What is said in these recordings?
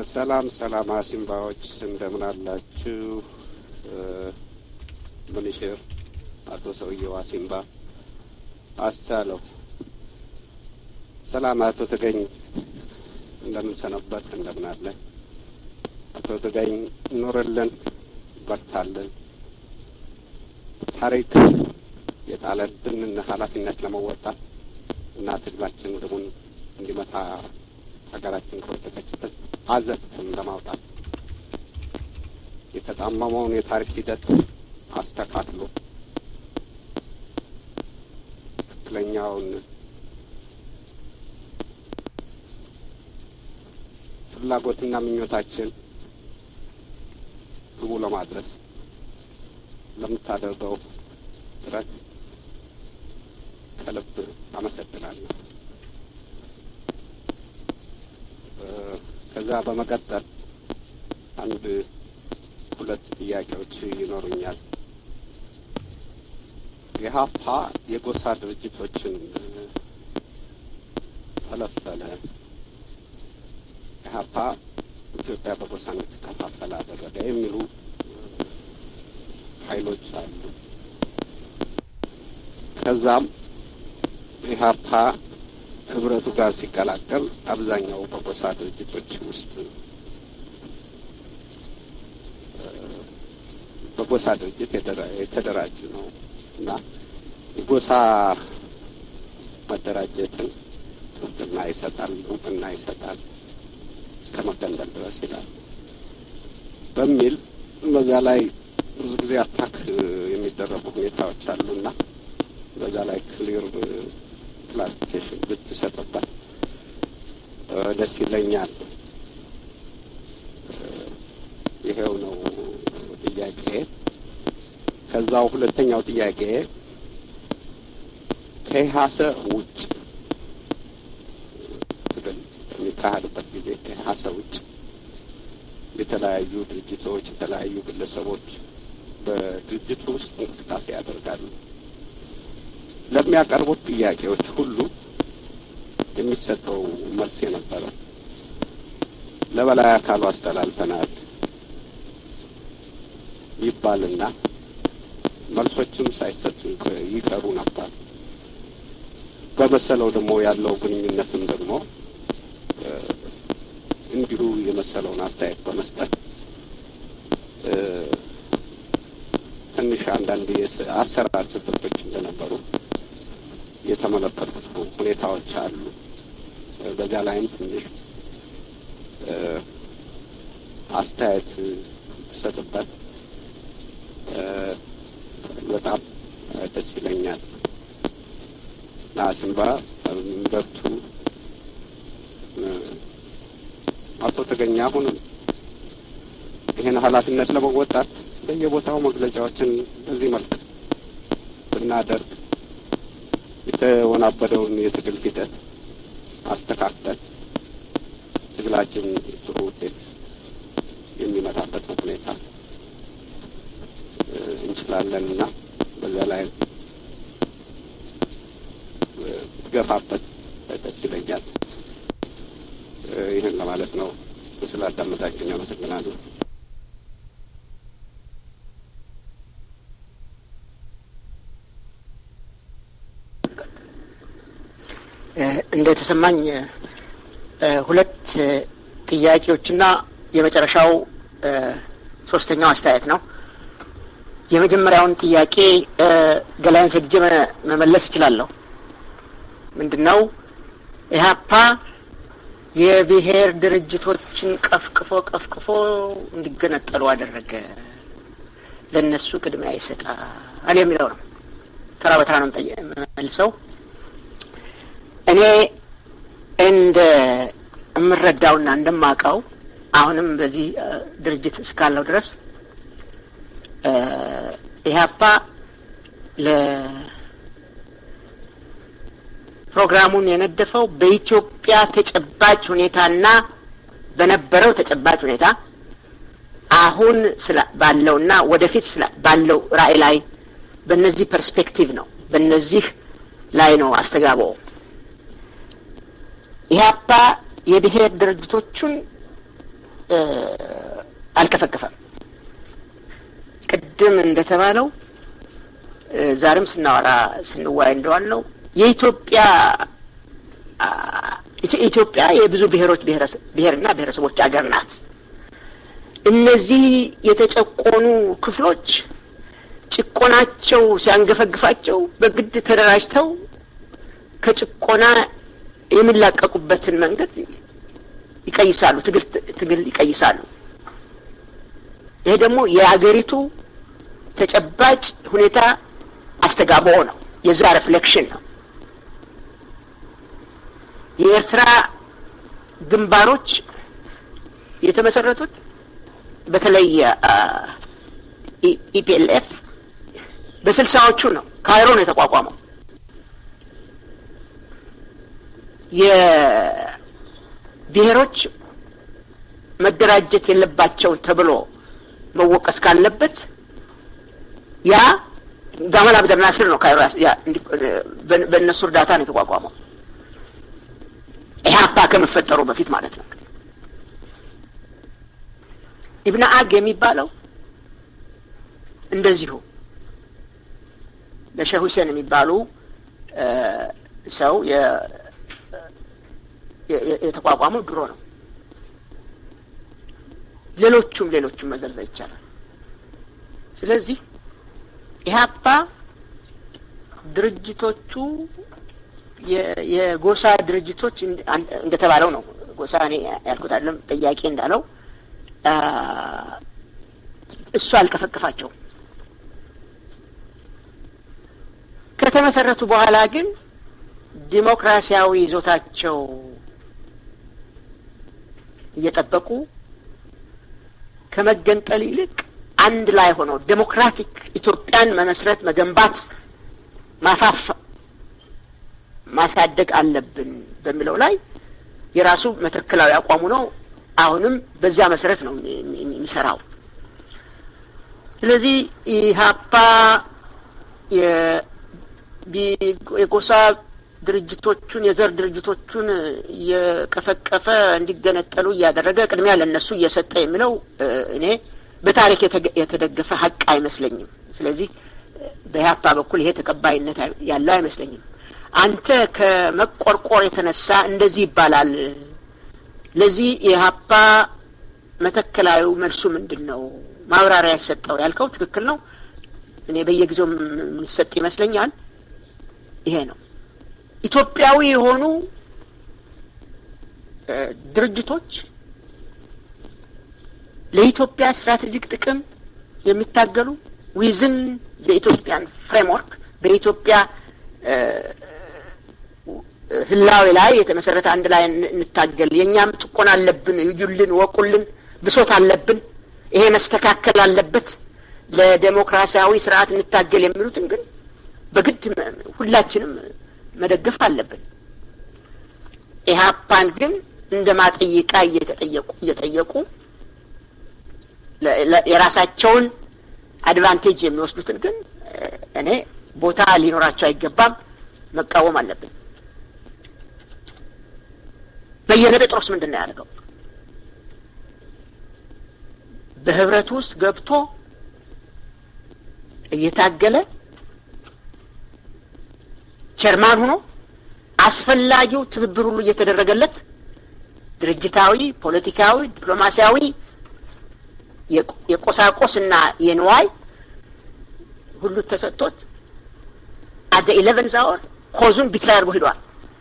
ሰላም ሰላም አሲምባዎች እንደምን አላችሁ? ምንሽር አቶ ሰውየው አሲምባ አስቻለሁ። ሰላም አቶ ተገኝ እንደምን ሰነበት? እንደምን አለ አቶ ተገኝ? ኑርልን፣ በርታልን። ታሪክ የጣለብንን ኃላፊነት ለመወጣት እና ትግላችን ግቡን እንዲመታ ሀገራችን ከወደቀችበት አዘቅትም ለማውጣት የተጣመመውን የታሪክ ሂደት አስተካክሎ ትክክለኛውን ፍላጎትና ምኞታችን ግቡ ለማድረስ ለምታደርገው ጥረት ከልብ አመሰግናለሁ። ከዛ በመቀጠል አንድ ሁለት ጥያቄዎች ይኖሩኛል። ኢህአፓ የጎሳ ድርጅቶችን ፈለፈለ። ኢህአፓ ኢትዮጵያ በጎሳ እንድትከፋፈል አደረገ የሚሉ ኃይሎች አሉ። ከዛም ኢህአፓ ህብረቱ ጋር ሲቀላቀል አብዛኛው በጎሳ ድርጅቶች ውስጥ በጎሳ ድርጅት የተደራጁ ነው እና የጎሳ መደራጀትን ጥብቅና ይሰጣል፣ እውቅና ይሰጣል እስከ መገንጠል ድረስ ይላል በሚል በዛ ላይ ብዙ ጊዜ አታክ የሚደረጉ ሁኔታዎች አሉና በዛ ላይ ክሊር ክላሪፊኬሽን ብትሰጥበት ደስ ይለኛል። ይሄው ነው ጥያቄ። ከዛው ሁለተኛው ጥያቄ ከኢህአሰ ውጭ ትግል በሚካሄድበት ጊዜ ከኢህአሰ ውጭ የተለያዩ ድርጅቶች፣ የተለያዩ ግለሰቦች በድርጅቱ ውስጥ እንቅስቃሴ ያደርጋሉ። ለሚያቀርቡት ጥያቄዎች ሁሉ የሚሰጠው መልስ የነበረ ለበላይ አካሉ አስተላልፈናል ይባልና መልሶችም ሳይሰጡ ይቀሩ ነበር። በመሰለው ደግሞ ያለው ግንኙነትም ደግሞ እንዲሁ የመሰለውን አስተያየት በመስጠት ትንሽ አንዳንድ አሰራር ስህተቶች እንደነበሩ የተመለከቱት ሁኔታዎች አሉ። በዚያ ላይም ትንሽ አስተያየት ትሰጥበት በጣም ደስ ይለኛል። ናሲምባ በርቱ። አቶ ተገኘ አሁንም ይህን ኃላፊነት ለመወጣት በየቦታው መግለጫዎችን በዚህ መልክ ብናደርግ የተወናበደውን የትግል ሂደት አስተካክለን ትግላችን ጥሩ ውጤት የሚመጣበት ሁኔታ እንችላለን እና በዚያ ላይ ትገፋበት ደስ ይለኛል። ይህን ለማለት ነው። ስላዳመጣችሁኝ አመሰግናለሁ። እንደተሰማኝ ሁለት ጥያቄዎችና የመጨረሻው ሶስተኛው አስተያየት ነው። የመጀመሪያውን ጥያቄ ገላይን ሰድጄ መመለስ እችላለሁ። ምንድን ነው ኢህአፓ የብሔር ድርጅቶችን ቀፍቅፎ ቀፍቅፎ እንዲገነጠሉ አደረገ፣ ለእነሱ ቅድሚያ ይሰጣል የሚለው ነው። ተራ በተራ ነው የምመልሰው። እኔ እንደ የምረዳውና እንደማውቀው አሁንም በዚህ ድርጅት እስካለው ድረስ ኢህአፓ ለፕሮግራሙን የነደፈው በኢትዮጵያ ተጨባጭ ሁኔታና በነበረው ተጨባጭ ሁኔታ አሁን ባለውና ወደፊት ባለው ራዕይ ላይ በእነዚህ ፐርስፔክቲቭ ነው። በእነዚህ ላይ ነው አስተጋባው። ኢህአፓ የብሔር ድርጅቶቹን አልከፈከፈም። ቅድም እንደተባለው ዛሬም ስናወራ ስንዋይ እንደዋል ነው የኢትዮጵያ ኢትዮጵያ የብዙ ብሔሮች ብሔርና ብሔረሰቦች ሀገር ናት። እነዚህ የተጨቆኑ ክፍሎች ጭቆናቸው ሲያንገፈግፋቸው በግድ ተደራጅተው ከጭቆና የሚላቀቁበትን መንገድ ይቀይሳሉ፣ ትግል ትግል ይቀይሳሉ። ይሄ ደግሞ የአገሪቱ ተጨባጭ ሁኔታ አስተጋብኦ ነው። የዛ ሪፍሌክሽን ነው። የኤርትራ ግንባሮች የተመሰረቱት በተለይ ኢፒኤልኤፍ በስልሳዎቹ ነው። ካይሮ ነው የተቋቋመው። የብሔሮች መደራጀት የለባቸውን ተብሎ መወቀስ ካለበት ያ ጋማል አብደል ናስር ነው። ካይሮ በእነሱ እርዳታ ነው የተቋቋመው። ኢህአፓ ከመፈጠሩ በፊት ማለት ነው። ኢብነ አግ የሚባለው እንደዚሁ ለሼህ ሁሴን የሚባሉ ሰው የተቋቋመው ድሮ ነው። ሌሎቹም ሌሎቹም መዘርዘር ይቻላል። ስለዚህ ኢህአፓ ድርጅቶቹ የጎሳ ድርጅቶች እንደተባለው ነው። ጎሳ እኔ ያልኩት አይደለም፣ ጠያቄ እንዳለው እሱ አልቀፈቅፋቸውም። ከተመሰረቱ በኋላ ግን ዲሞክራሲያዊ ይዞታቸው እየጠበቁ ከመገንጠል ይልቅ አንድ ላይ ሆነው ዴሞክራቲክ ኢትዮጵያን መመስረት፣ መገንባት፣ ማፋፍ ማሳደግ አለብን በሚለው ላይ የራሱ መተክላዊ አቋሙ ነው። አሁንም በዚያ መሰረት ነው የሚሰራው። ስለዚህ ኢህአፓ የጎሳ ድርጅቶቹን የዘር ድርጅቶቹን እየቀፈቀፈ እንዲገነጠሉ እያደረገ ቅድሚያ ለእነሱ እየሰጠ የሚለው እኔ በታሪክ የተደገፈ ሀቅ አይመስለኝም። ስለዚህ በኢህአፓ በኩል ይሄ ተቀባይነት ያለው አይመስለኝም። አንተ ከመቆርቆር የተነሳ እንደዚህ ይባላል። ለዚህ የኢህአፓ መተከላዊ መልሱ ምንድን ነው? ማብራሪያ ያሰጠው ያልከው ትክክል ነው። እኔ በየጊዜው የሚሰጥ ይመስለኛል። ይሄ ነው ኢትዮጵያዊ የሆኑ ድርጅቶች ለኢትዮጵያ ስትራቴጂክ ጥቅም የሚታገሉ ዊዝን የኢትዮጵያን ፍሬምወርክ በኢትዮጵያ ህላዌ ላይ የተመሰረተ አንድ ላይ እንታገል፣ የእኛም ጭቆና አለብን፣ እዩልን፣ ወቁልን፣ ብሶት አለብን፣ ይሄ መስተካከል አለበት፣ ለዴሞክራሲያዊ ስርዓት እንታገል የሚሉትን ግን በግድ ሁላችንም መደገፍ አለብን። ኢህአፓን ግን እንደ ማጠይቃ እየተጠየቁ እየጠየቁ የራሳቸውን አድቫንቴጅ የሚወስዱትን ግን እኔ ቦታ ሊኖራቸው አይገባም፣ መቃወም አለብን። በየነ ጴጥሮስ ምንድን ነው ያደርገው? በህብረቱ ውስጥ ገብቶ እየታገለ ቸርማን ሆኖ አስፈላጊው ትብብር ሁሉ እየተደረገለት ድርጅታዊ፣ ፖለቲካዊ፣ ዲፕሎማሲያዊ የቆሳቆስ እና የንዋይ ሁሉ ተሰጥቶት አደ ኢሌቨን ዛወር ኮዙን ቢትራይ አድርጎ ሂዷል።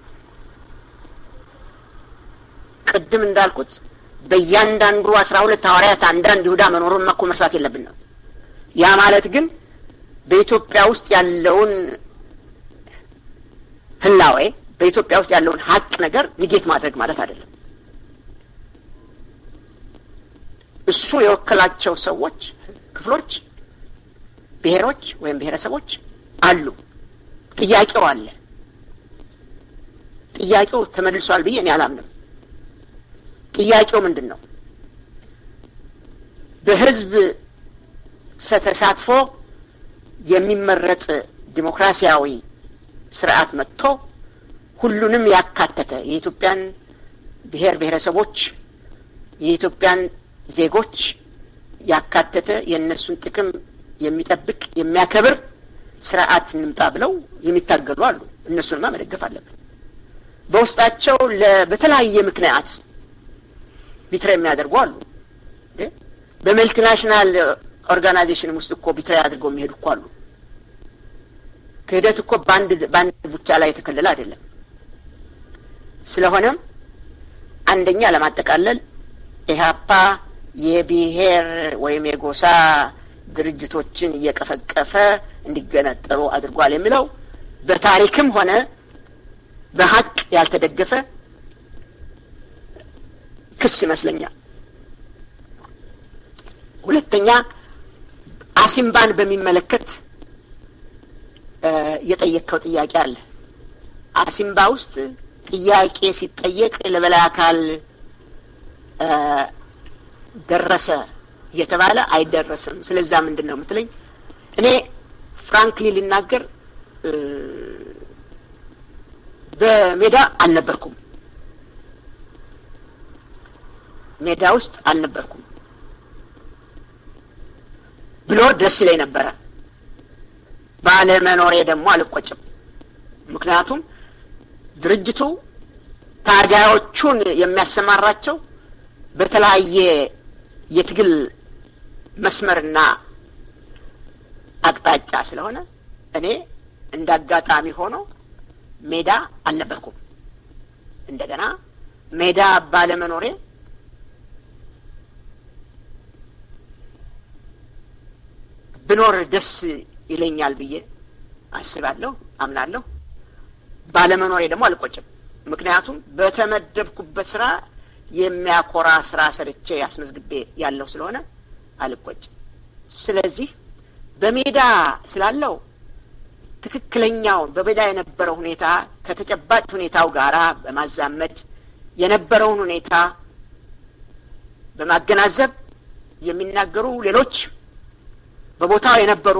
ቅድም እንዳልኩት በእያንዳንዱ አስራ ሁለት ሐዋርያት አንዳንድ ይሁዳ መኖሩን እኮ መርሳት የለብን ነው። ያ ማለት ግን በኢትዮጵያ ውስጥ ያለውን ህላዌ በኢትዮጵያ ውስጥ ያለውን ሀቅ ነገር ንጌት ማድረግ ማለት አይደለም። እሱ የወከላቸው ሰዎች፣ ክፍሎች፣ ብሔሮች ወይም ብሔረሰቦች አሉ። ጥያቄው አለ። ጥያቄው ተመልሷል ብዬ እኔ አላምንም። ጥያቄው ምንድን ነው? በህዝብ ተሳትፎ የሚመረጥ ዲሞክራሲያዊ ስርዓት መጥቶ ሁሉንም ያካተተ የኢትዮጵያን ብሔር ብሔረሰቦች የኢትዮጵያን ዜጎች ያካተተ የእነሱን ጥቅም የሚጠብቅ የሚያከብር ስርዓት እንምጣ ብለው የሚታገሉ አሉ። እነሱንማ መደገፍ አለብን። በውስጣቸው በተለያየ ምክንያት ቢትራ የሚያደርጉ አሉ። በመልቲናሽናል ኦርጋናይዜሽንም ውስጥ እኮ ቢትራ አድርገው የሚሄዱ እኮ አሉ። ክህደት እኮ በአንድ በአንድ ብቻ ላይ የተከለለ አይደለም። ስለሆነም አንደኛ ለማጠቃለል ኢህአፓ የብሔር ወይም የጎሳ ድርጅቶችን እየቀፈቀፈ እንዲገነጠሉ አድርጓል የሚለው በታሪክም ሆነ በሀቅ ያልተደገፈ ክስ ይመስለኛል። ሁለተኛ አሲምባን በሚመለከት የጠየቅከው ጥያቄ አለ። አሲምባ ውስጥ ጥያቄ ሲጠየቅ ለበላይ አካል ደረሰ እየተባለ አይደረስም። ስለዛ ምንድን ነው የምትለኝ? እኔ ፍራንክሊ ልናገር በሜዳ አልነበርኩም። ሜዳ ውስጥ አልነበርኩም ብሎር ደስ ይለኝ ነበረ። ባለመኖሬ ደግሞ አልቆጭም። ምክንያቱም ድርጅቱ ታጋዮቹን የሚያሰማራቸው በተለያየ የትግል መስመርና አቅጣጫ ስለሆነ እኔ እንደ አጋጣሚ ሆኖ ሜዳ አልነበርኩም። እንደገና ሜዳ ባለመኖሬ ብኖር ደስ ይለኛል ብዬ አስባለሁ፣ አምናለሁ። ባለመኖሬ ደግሞ አልቆጭም። ምክንያቱም በተመደብኩበት ስራ የሚያኮራ ስራ ሰርቼ ያስመዝግቤ ያለው ስለሆነ አልቆጭም። ስለዚህ በሜዳ ስላለው ትክክለኛውን በሜዳ የነበረው ሁኔታ ከተጨባጭ ሁኔታው ጋራ በማዛመድ የነበረውን ሁኔታ በማገናዘብ የሚናገሩ ሌሎች በቦታው የነበሩ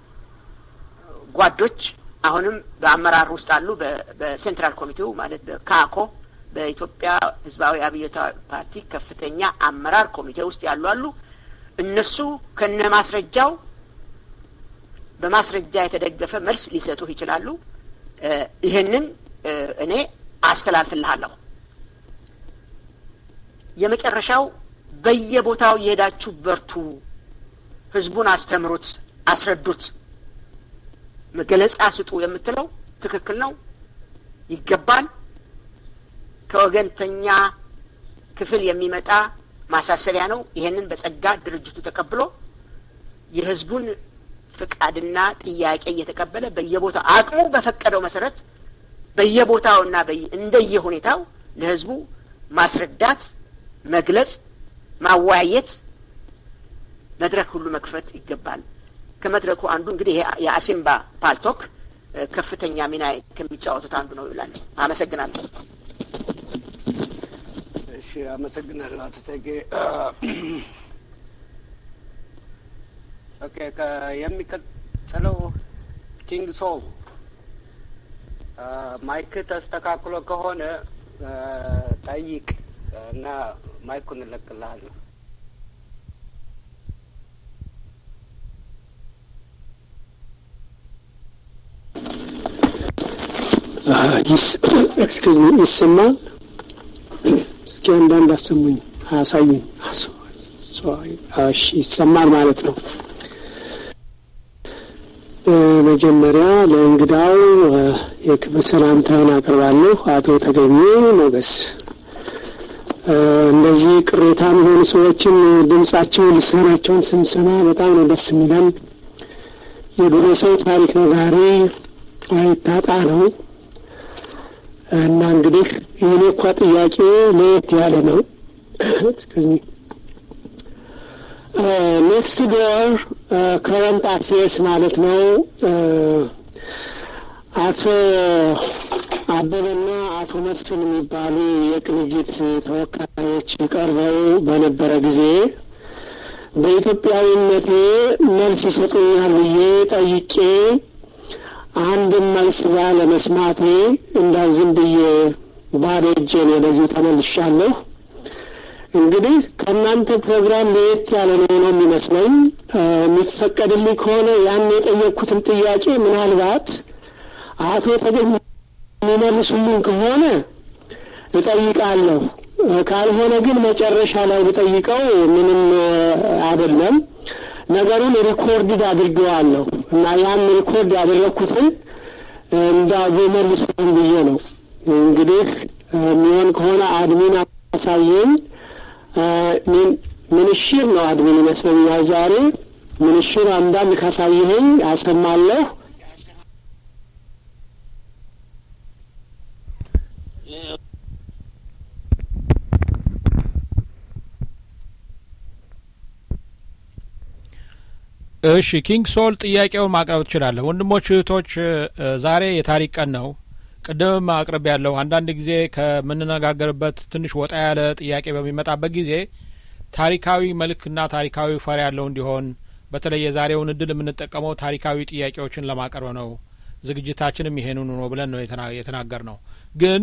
ጓዶች አሁንም በአመራር ውስጥ አሉ። በሴንትራል ኮሚቴው ማለት በካኮ በኢትዮጵያ ሕዝባዊ አብዮታዊ ፓርቲ ከፍተኛ አመራር ኮሚቴ ውስጥ ያሉ አሉ። እነሱ ከነ ማስረጃው በማስረጃ የተደገፈ መልስ ሊሰጡህ ይችላሉ። ይህንን እኔ አስተላልፍልሃለሁ። የመጨረሻው በየቦታው የሄዳችሁ በርቱ፣ ህዝቡን አስተምሩት፣ አስረዱት፣ መገለጻ ስጡ የምትለው ትክክል ነው፣ ይገባል። ከወገንተኛ ክፍል የሚመጣ ማሳሰቢያ ነው። ይሄንን በጸጋ ድርጅቱ ተቀብሎ የህዝቡን ፍቃድና ጥያቄ እየተቀበለ በየቦታው አቅሙ በፈቀደው መሰረት በየቦታውና እንደየ ሁኔታው ለህዝቡ ማስረዳት፣ መግለጽ፣ ማወያየት መድረክ ሁሉ መክፈት ይገባል። ከመድረኩ አንዱ እንግዲህ የአሲምባ ፓልቶክ ከፍተኛ ሚና ከሚጫወቱት አንዱ ነው ይላል። አመሰግናለሁ። እሺ፣ አመሰግናለሁ አቶ ተጌ። ኦኬ፣ የሚቀጥለው ኪንግ ሶል ማይክ ተስተካክሎ ከሆነ ጠይቅ እና ማይኩን እለቅልሃለሁ። ኤክስኪውዝ ሚ ይሰማል? እስኪ አንዳንድ አሰሙኝ፣ አሳዩኝ። እሺ ይሰማል ማለት ነው። በመጀመሪያ ለእንግዳው የክብር ሰላምታዬን አቀርባለሁ። አቶ ተገኙ ሞገስ እንደዚህ ቅሬታ የሆኑ ሰዎችን ድምጻቸውን ልሳናቸውን ስንሰማ በጣም ነው ደስ የሚለን። የድሮ ሰው ታሪክ ነጋሪ አይታጣ ነው እና እንግዲህ የኔ እኳ ጥያቄ ለየት ያለ ነው። ኔክስት ዶር ከረንት አፌርስ ማለት ነው። አቶ አበበና አቶ መስፍን የሚባሉ የቅንጅት ተወካዮች ቀርበው በነበረ ጊዜ በኢትዮጵያዊነቴ መልስ ይሰጡኛል ብዬ ጠይቄ አንድም መልስ ባለመስማቴ እንዳው ዝም ብዬ ባዶ እጄን ወደዚሁ ተመልሻለሁ። እንግዲህ ከእናንተ ፕሮግራም ለየት ያለ ነው ነው የሚመስለኝ። የሚፈቀድልኝ ከሆነ ያን የጠየቅኩትን ጥያቄ ምናልባት አቶ ተገኝ የሚመልሱልኝ ከሆነ እጠይቃለሁ። ካልሆነ ግን መጨረሻ ላይ ብጠይቀው ምንም አይደለም። ነገሩን ሪኮርድድ አድርገዋለሁ እና ያን ሪኮርድ ያደረግኩትን እንዳጎ መልሱልኝ ብዬ ነው። እንግዲህ የሚሆን ከሆነ አድሚን አሳየኝ። ምንሽር ነው አድሚን ይመስለኛል ዛሬ። ምንሽር አንዳንድ ካሳየኸኝ አሰማለሁ። እሺ ኪንግ ሶል ጥያቄውን ማቅረብ ትችላለህ። ወንድሞች እህቶች፣ ዛሬ የታሪክ ቀን ነው። ቅድምም አቅርብ ያለው አንዳንድ ጊዜ ከምንነጋገርበት ትንሽ ወጣ ያለ ጥያቄ በሚመጣበት ጊዜ ታሪካዊ መልክና ታሪካዊ ፈር ያለው እንዲሆን በተለይ የዛሬውን እድል የምንጠቀመው ታሪካዊ ጥያቄዎችን ለማቅረብ ነው። ዝግጅታችንም ይሄንኑ ነው ብለን ነው የተናገር ነው። ግን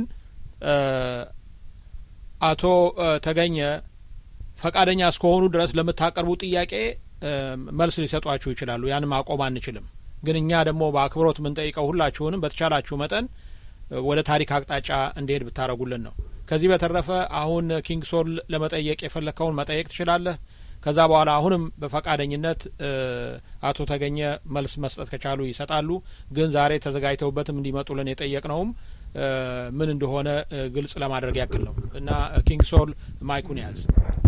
አቶ ተገኘ ፈቃደኛ እስከሆኑ ድረስ ለምታቀርቡ ጥያቄ መልስ ሊሰጧችሁ ይችላሉ። ያን ማቆም አንችልም። ግን እኛ ደግሞ በአክብሮት የምንጠይቀው ሁላችሁንም በተቻላችሁ መጠን ወደ ታሪክ አቅጣጫ እንዲሄድ ብታደረጉልን ነው። ከዚህ በተረፈ አሁን ኪንግ ሶል ለመጠየቅ የፈለግከውን መጠየቅ ትችላለህ። ከዛ በኋላ አሁንም በፈቃደኝነት አቶ ተገኘ መልስ መስጠት ከቻሉ ይሰጣሉ። ግን ዛሬ ተዘጋጅተውበትም እንዲመጡልን የጠየቅነውም ምን እንደሆነ ግልጽ ለማድረግ ያክል ነው እና ኪንግ ሶል ማይኩን ያዝ።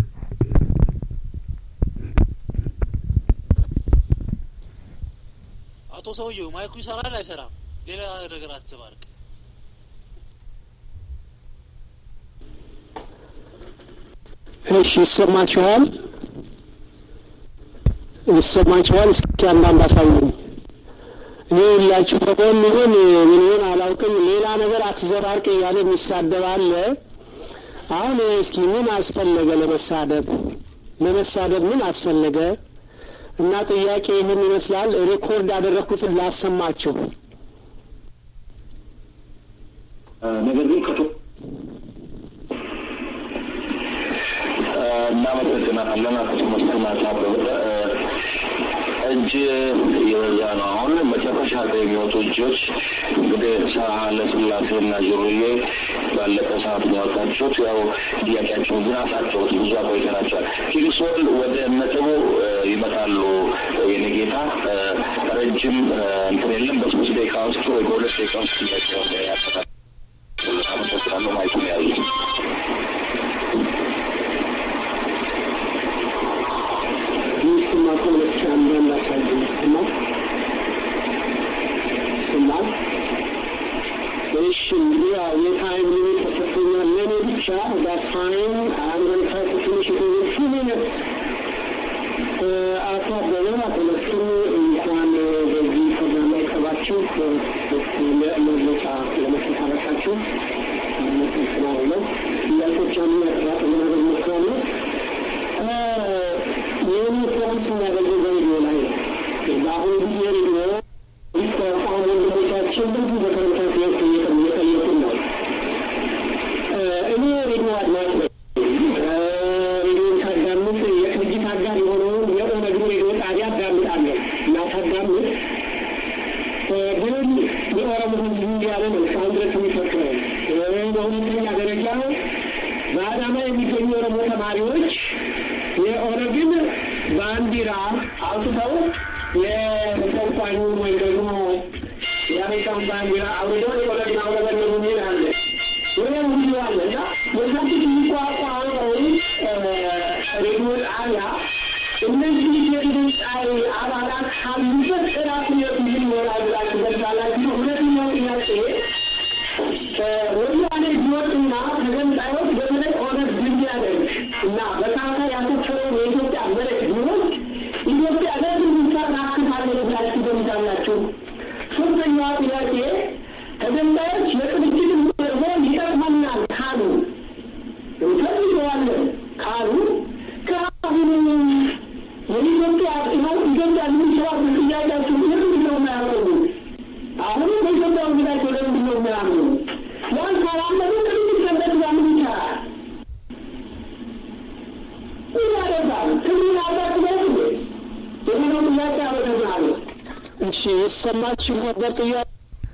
አቶ ሰውየው ማይኩ ይሰራል አይሰራም? ሌላ ነገር አትዘባርቅ። እሺ፣ ይሰማችኋል? ይሰማችኋል? እስኪ አንዳንድ አሳዩኝ። እኔ ሁላችሁ በጎን ይሁን ምን ይሁን አላውቅም። ሌላ ነገር አትዘባርቅ እያለ የሚሳደብ አለ። አሁን እስኪ ምን አስፈለገ ለመሳደብ? ለመሳደብ ምን አስፈለገ? እና ጥያቄ ይህን ይመስላል። ሪኮርድ ያደረግኩትን ላሰማችሁ። ነገር ግን ከቶ እናመሰግናለን አቶ መስፍን አበበ። እጅ የበዛ ነው። አሁን መጨረሻ ላይ የሚወጡ እጆች እንግዲህ ሳህለ ስላሴና ጅሩዬ ባለቀ ሰዓት ነው ያወጣችሁት። ያው ጥያቄያቸውን ግን አሳቸውት ብዙ አቆይተናቸዋል። ኪንግስወል ወደ ነጥቡ ይመጣሉ። የኔ ጌታ ረጅም እንትን የለም። በሶስት ደቂቃ ውስጥ ወይ በሁለት ደቂቃ ውስጥ ጥያቄውን ያጠቃል። አመሰግናለሁ። ማይኩን ያዙ። ይስማ ከሆነ እስኪ አንዳንድ አሳየኝ። ይስማል ይስማል። እሺ እንግዲህ ያው የታይም ሊሚት ተሰጥቶኛል ለእኔ ብቻ ዳስ ታይም አንድ ታይም ትንሽ ፊ ሚኒትስ አቶ አበበ አቶ መስፍን እንኳን በዚህ ፕሮግራም ላይ ቀርባችሁ መግለጫ ለመስጠት አበቃችሁ። አመሰግናለሁ። ጥያቄዎችን ያጠራጥ ለማድረግ ሞክራለሁ። ይህን ፎከስ የሚያደርገው በሬዲዮ ላይ ነው። በአሁኑ ጊዜ ሬዲዮ ሊቋቋሙ ወንድሞቻችን ብዙ በተመሳሳይ እየጠየቁን ነው። እኔ ሬዲዮ አድማጭ ነኝ። ሬዲዮን ሳዳምጥ የቅንጅት አጋር የሆነውን የኦነግን ሬዲዮ ጣቢያ አዳምጣለሁ እና ሳዳምጥ ግን የኦሮሞ ሕዝብ እያለ ነው እስካሁን ድረስ የሚፈክረው። በሁለተኛ ደረጃ በአዳማ የሚገኙ የኦሮሞ ተማሪዎች የኦነግን ባንዲራ አውጥተው የተቋኙን ወይም ደግሞ የአሜሪካን ባንዲራ አውርደው የኦነግን አውለበለቡ ሚል አለ። ወይም ቪዲዮ አለ እና የዛችን የሚቋቋመው ሬዲዮ ጣቢያ እነዚህ የድምፅ አባላት ካሉበት ራሱ የቱ ምን ይሆናል ብላችሁ ገልጻላችሁ። ሁለተኛው ጥያቄ ወያኔ ቢወጥና ተገንጣዮች በተለይ ኦነግ ድል ቢያደርግ እና በካርታ ያሰፈረውን የኢትዮጵያ መሬት ቢሆን ኢትዮጵያ ለምን ታካክታለች ብላችሁ ገምታላችሁ? ሶስተኛዋ ጥያቄ ተገንጣዮች የቅንጅትን ደግሞ ይጠቅመናል ካሉ እንፈልገዋለን ካሉ ከአሁኑ የኢትዮጵያ ነው ኢትዮጵያ የሚሰራው ጥያቄያችሁ ለምንድን ነው የማያቆሙት? አሁንም በኢትዮጵያ ውግዳቸው ለምንድን ነው የሚያምኑ? ያን ካላመኑ ቅንጅት ከበት ምን ይቻላል? ይገባል። ህሊና አላችሁ እንዴ? የሚለው ጥያቄ አመሰግናለሁ። እሺ ይሰማችሁ ነበር ጥያቄ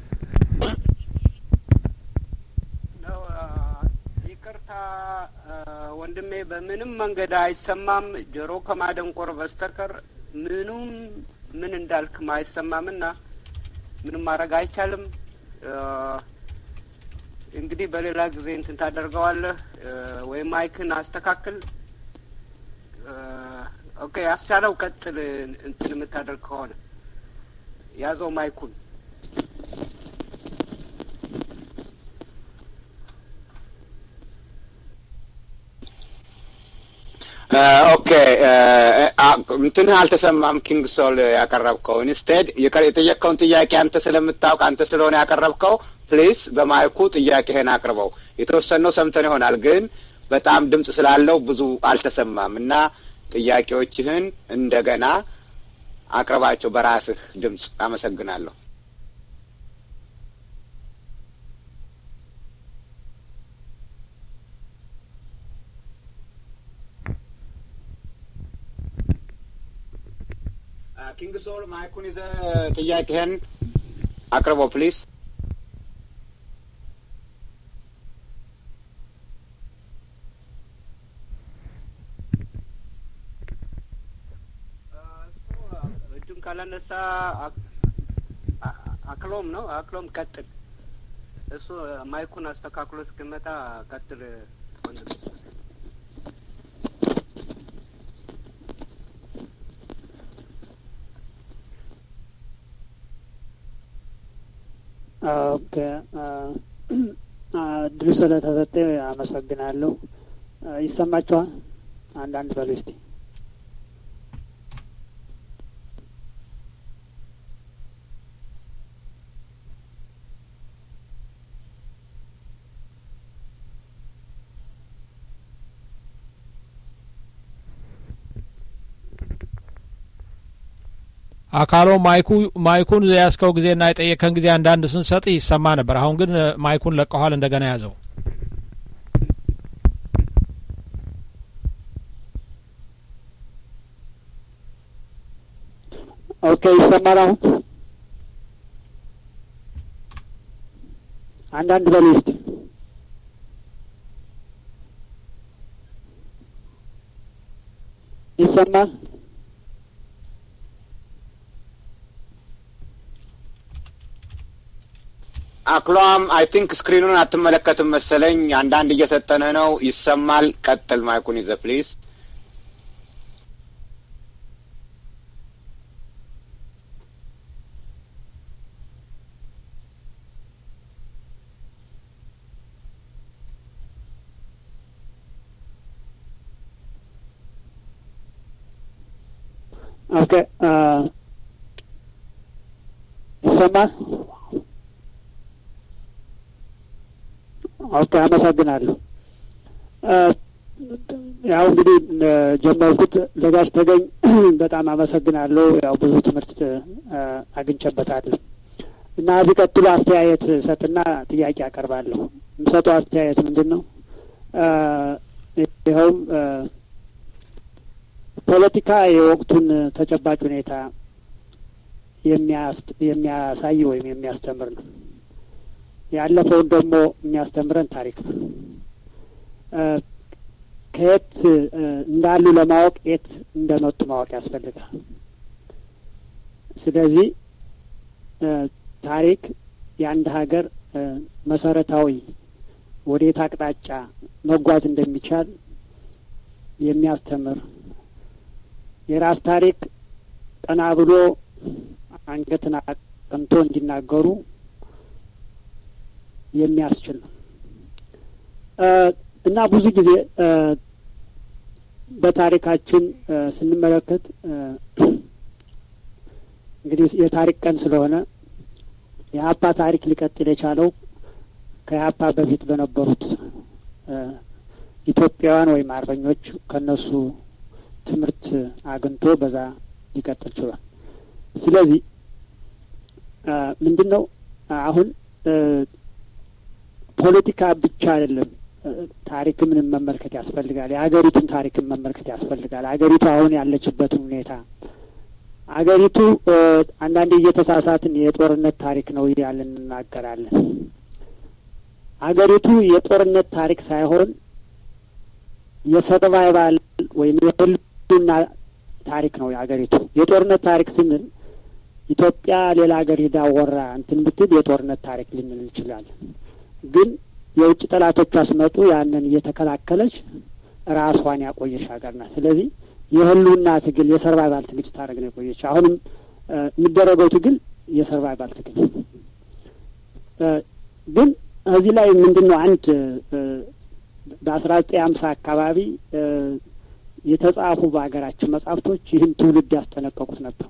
ነው ይቅርታ ወንድሜ፣ በምንም መንገድ አይሰማም። ጆሮ ከማደንቆር በስተቀር ምኑም ምን እንዳልክም አይሰማምና ምንም ማድረግ አይቻልም። እንግዲህ በሌላ ጊዜ እንትን ታደርገዋለህ ወይም ማይክን አስተካክል። ኦኬ፣ አስቻለው ቀጥል። እንትን የምታደርግ ከሆነ ያዘው ማይኩን። ኦኬ እንትንህ አልተሰማም። ኪንግ ሶል ያቀረብከው ኢንስቴድ የጠየቅከውን ጥያቄ አንተ ስለምታውቅ አንተ ስለሆነ ያቀረብከው ፕሊስ በማይኩ ጥያቄህን አቅርበው። የተወሰነው ሰምተን ይሆናል ግን በጣም ድምጽ ስላለው ብዙ አልተሰማም እና ጥያቄዎችህን እንደገና አቅርባቸው በራስህ ድምጽ። አመሰግናለሁ። ኪንግ ሶል ማይኩን ይዘህ ጥያቄህን አቅርበው ፕሊዝ። እጁን ካላነሳ አክሎም ነው አክሎም ቀጥል። እሱ ማይኩን አስተካክሎ እስክመጣ ቀጥል። ኦኬ እድሉ ስለተሰጠ አመሰግናለሁ። ይሰማችኋል? አንዳንድ በሉ እስቲ። አካሎ ማይኩ ማይኩን የያዝከው ጊዜና የጠየቀን ጊዜ አንዳንድ ስንሰጥ ይሰማ ነበር። አሁን ግን ማይኩን ለቀኋል። እንደገና ያዘው። ኦኬ ይሰማል አሁን? አንዳንድ በሉ እስቲ። ይሰማል? አክሏም አይ ቲንክ ስክሪኑን አትመለከትም መሰለኝ። አንዳንድ እየሰጠነ ነው። ይሰማል። ቀጥል። ማይኩን ይዘ ፕሊዝ። ኦኬ ይሰማል? ኦኬ አመሰግናለሁ። ያው እንግዲህ ጀመርኩት ለጋሽ ተገኝ በጣም አመሰግናለሁ። ያው ብዙ ትምህርት አግኝቼበታለሁ እና እዚህ ቀጥሎ አስተያየት ሰጥና ጥያቄ አቀርባለሁ። የምሰጠው አስተያየት ምንድን ነው? ይኸውም ፖለቲካ የወቅቱን ተጨባጭ ሁኔታ የሚያሳይ ወይም የሚያስተምር ነው። ያለፈውን ደግሞ የሚያስተምረን ታሪክ ነው። ከየት እንዳሉ ለማወቅ የት እንደመጡ ማወቅ ያስፈልጋል። ስለዚህ ታሪክ የአንድ ሀገር መሰረታዊ ወዴት አቅጣጫ መጓዝ እንደሚቻል የሚያስተምር የራስ ታሪክ ቀና ብሎ አንገትን አቅንቶ እንዲናገሩ የሚያስችል ነው እና ብዙ ጊዜ በታሪካችን ስንመለከት እንግዲህ የታሪክ ቀን ስለሆነ የሀፓ ታሪክ ሊቀጥል የቻለው ከሀፓ በፊት በነበሩት ኢትዮጵያውያን ወይም አርበኞች ከነሱ ትምህርት አግኝቶ በዛ ሊቀጥል ችሏል። ስለዚህ ምንድን ነው አሁን ፖለቲካ ብቻ አይደለም ታሪክም መመልከት ያስፈልጋል። የሀገሪቱን ታሪክም መመልከት ያስፈልጋል። ሀገሪቱ አሁን ያለችበትን ሁኔታ አገሪቱ አንዳንዴ እየተሳሳትን የጦርነት ታሪክ ነው እያልን እንናገራለን። አገሪቱ የጦርነት ታሪክ ሳይሆን የሰርቫይቫል ወይም የህልውና ታሪክ ነው የአገሪቱ። የጦርነት ታሪክ ስንል ኢትዮጵያ ሌላ ሀገር ሂዳ ወራ እንትን ብትል የጦርነት ታሪክ ልንል እንችላለን። ግን የውጭ ጠላቶቿ ሲመጡ ያንን እየተከላከለች ራሷን ያቆየች ሀገር ናት። ስለዚህ የህልውና ትግል የሰርቫይቫል ትግል ስታደርግ ነው የቆየች። አሁንም የሚደረገው ትግል የሰርቫይቫል ትግል ግን እዚህ ላይ ምንድን ነው አንድ በአስራ ዘጠኝ ሀምሳ አካባቢ የተጻፉ በሀገራችን መጽሐፍቶች ይህን ትውልድ ያስጠነቀቁት ነበር።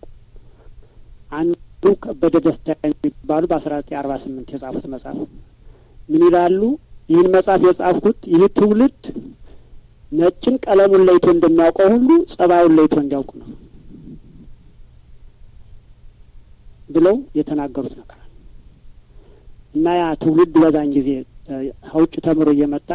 አንዱ ከበደ ደስታ የሚባሉ በአስራ ዘጠኝ አርባ ስምንት የጻፉት መጽሐፍ ምን ይላሉ? ይህን መጽሐፍ የጻፍኩት ይህ ትውልድ ነጭን ቀለሙን ለይቶ እንደሚያውቀው ሁሉ ጸባዩን ለይቶ እንዲያውቅ ነው ብለው የተናገሩት ነገር እና ያ ትውልድ በዛን ጊዜ ከውጭ ተምሮ እየመጣ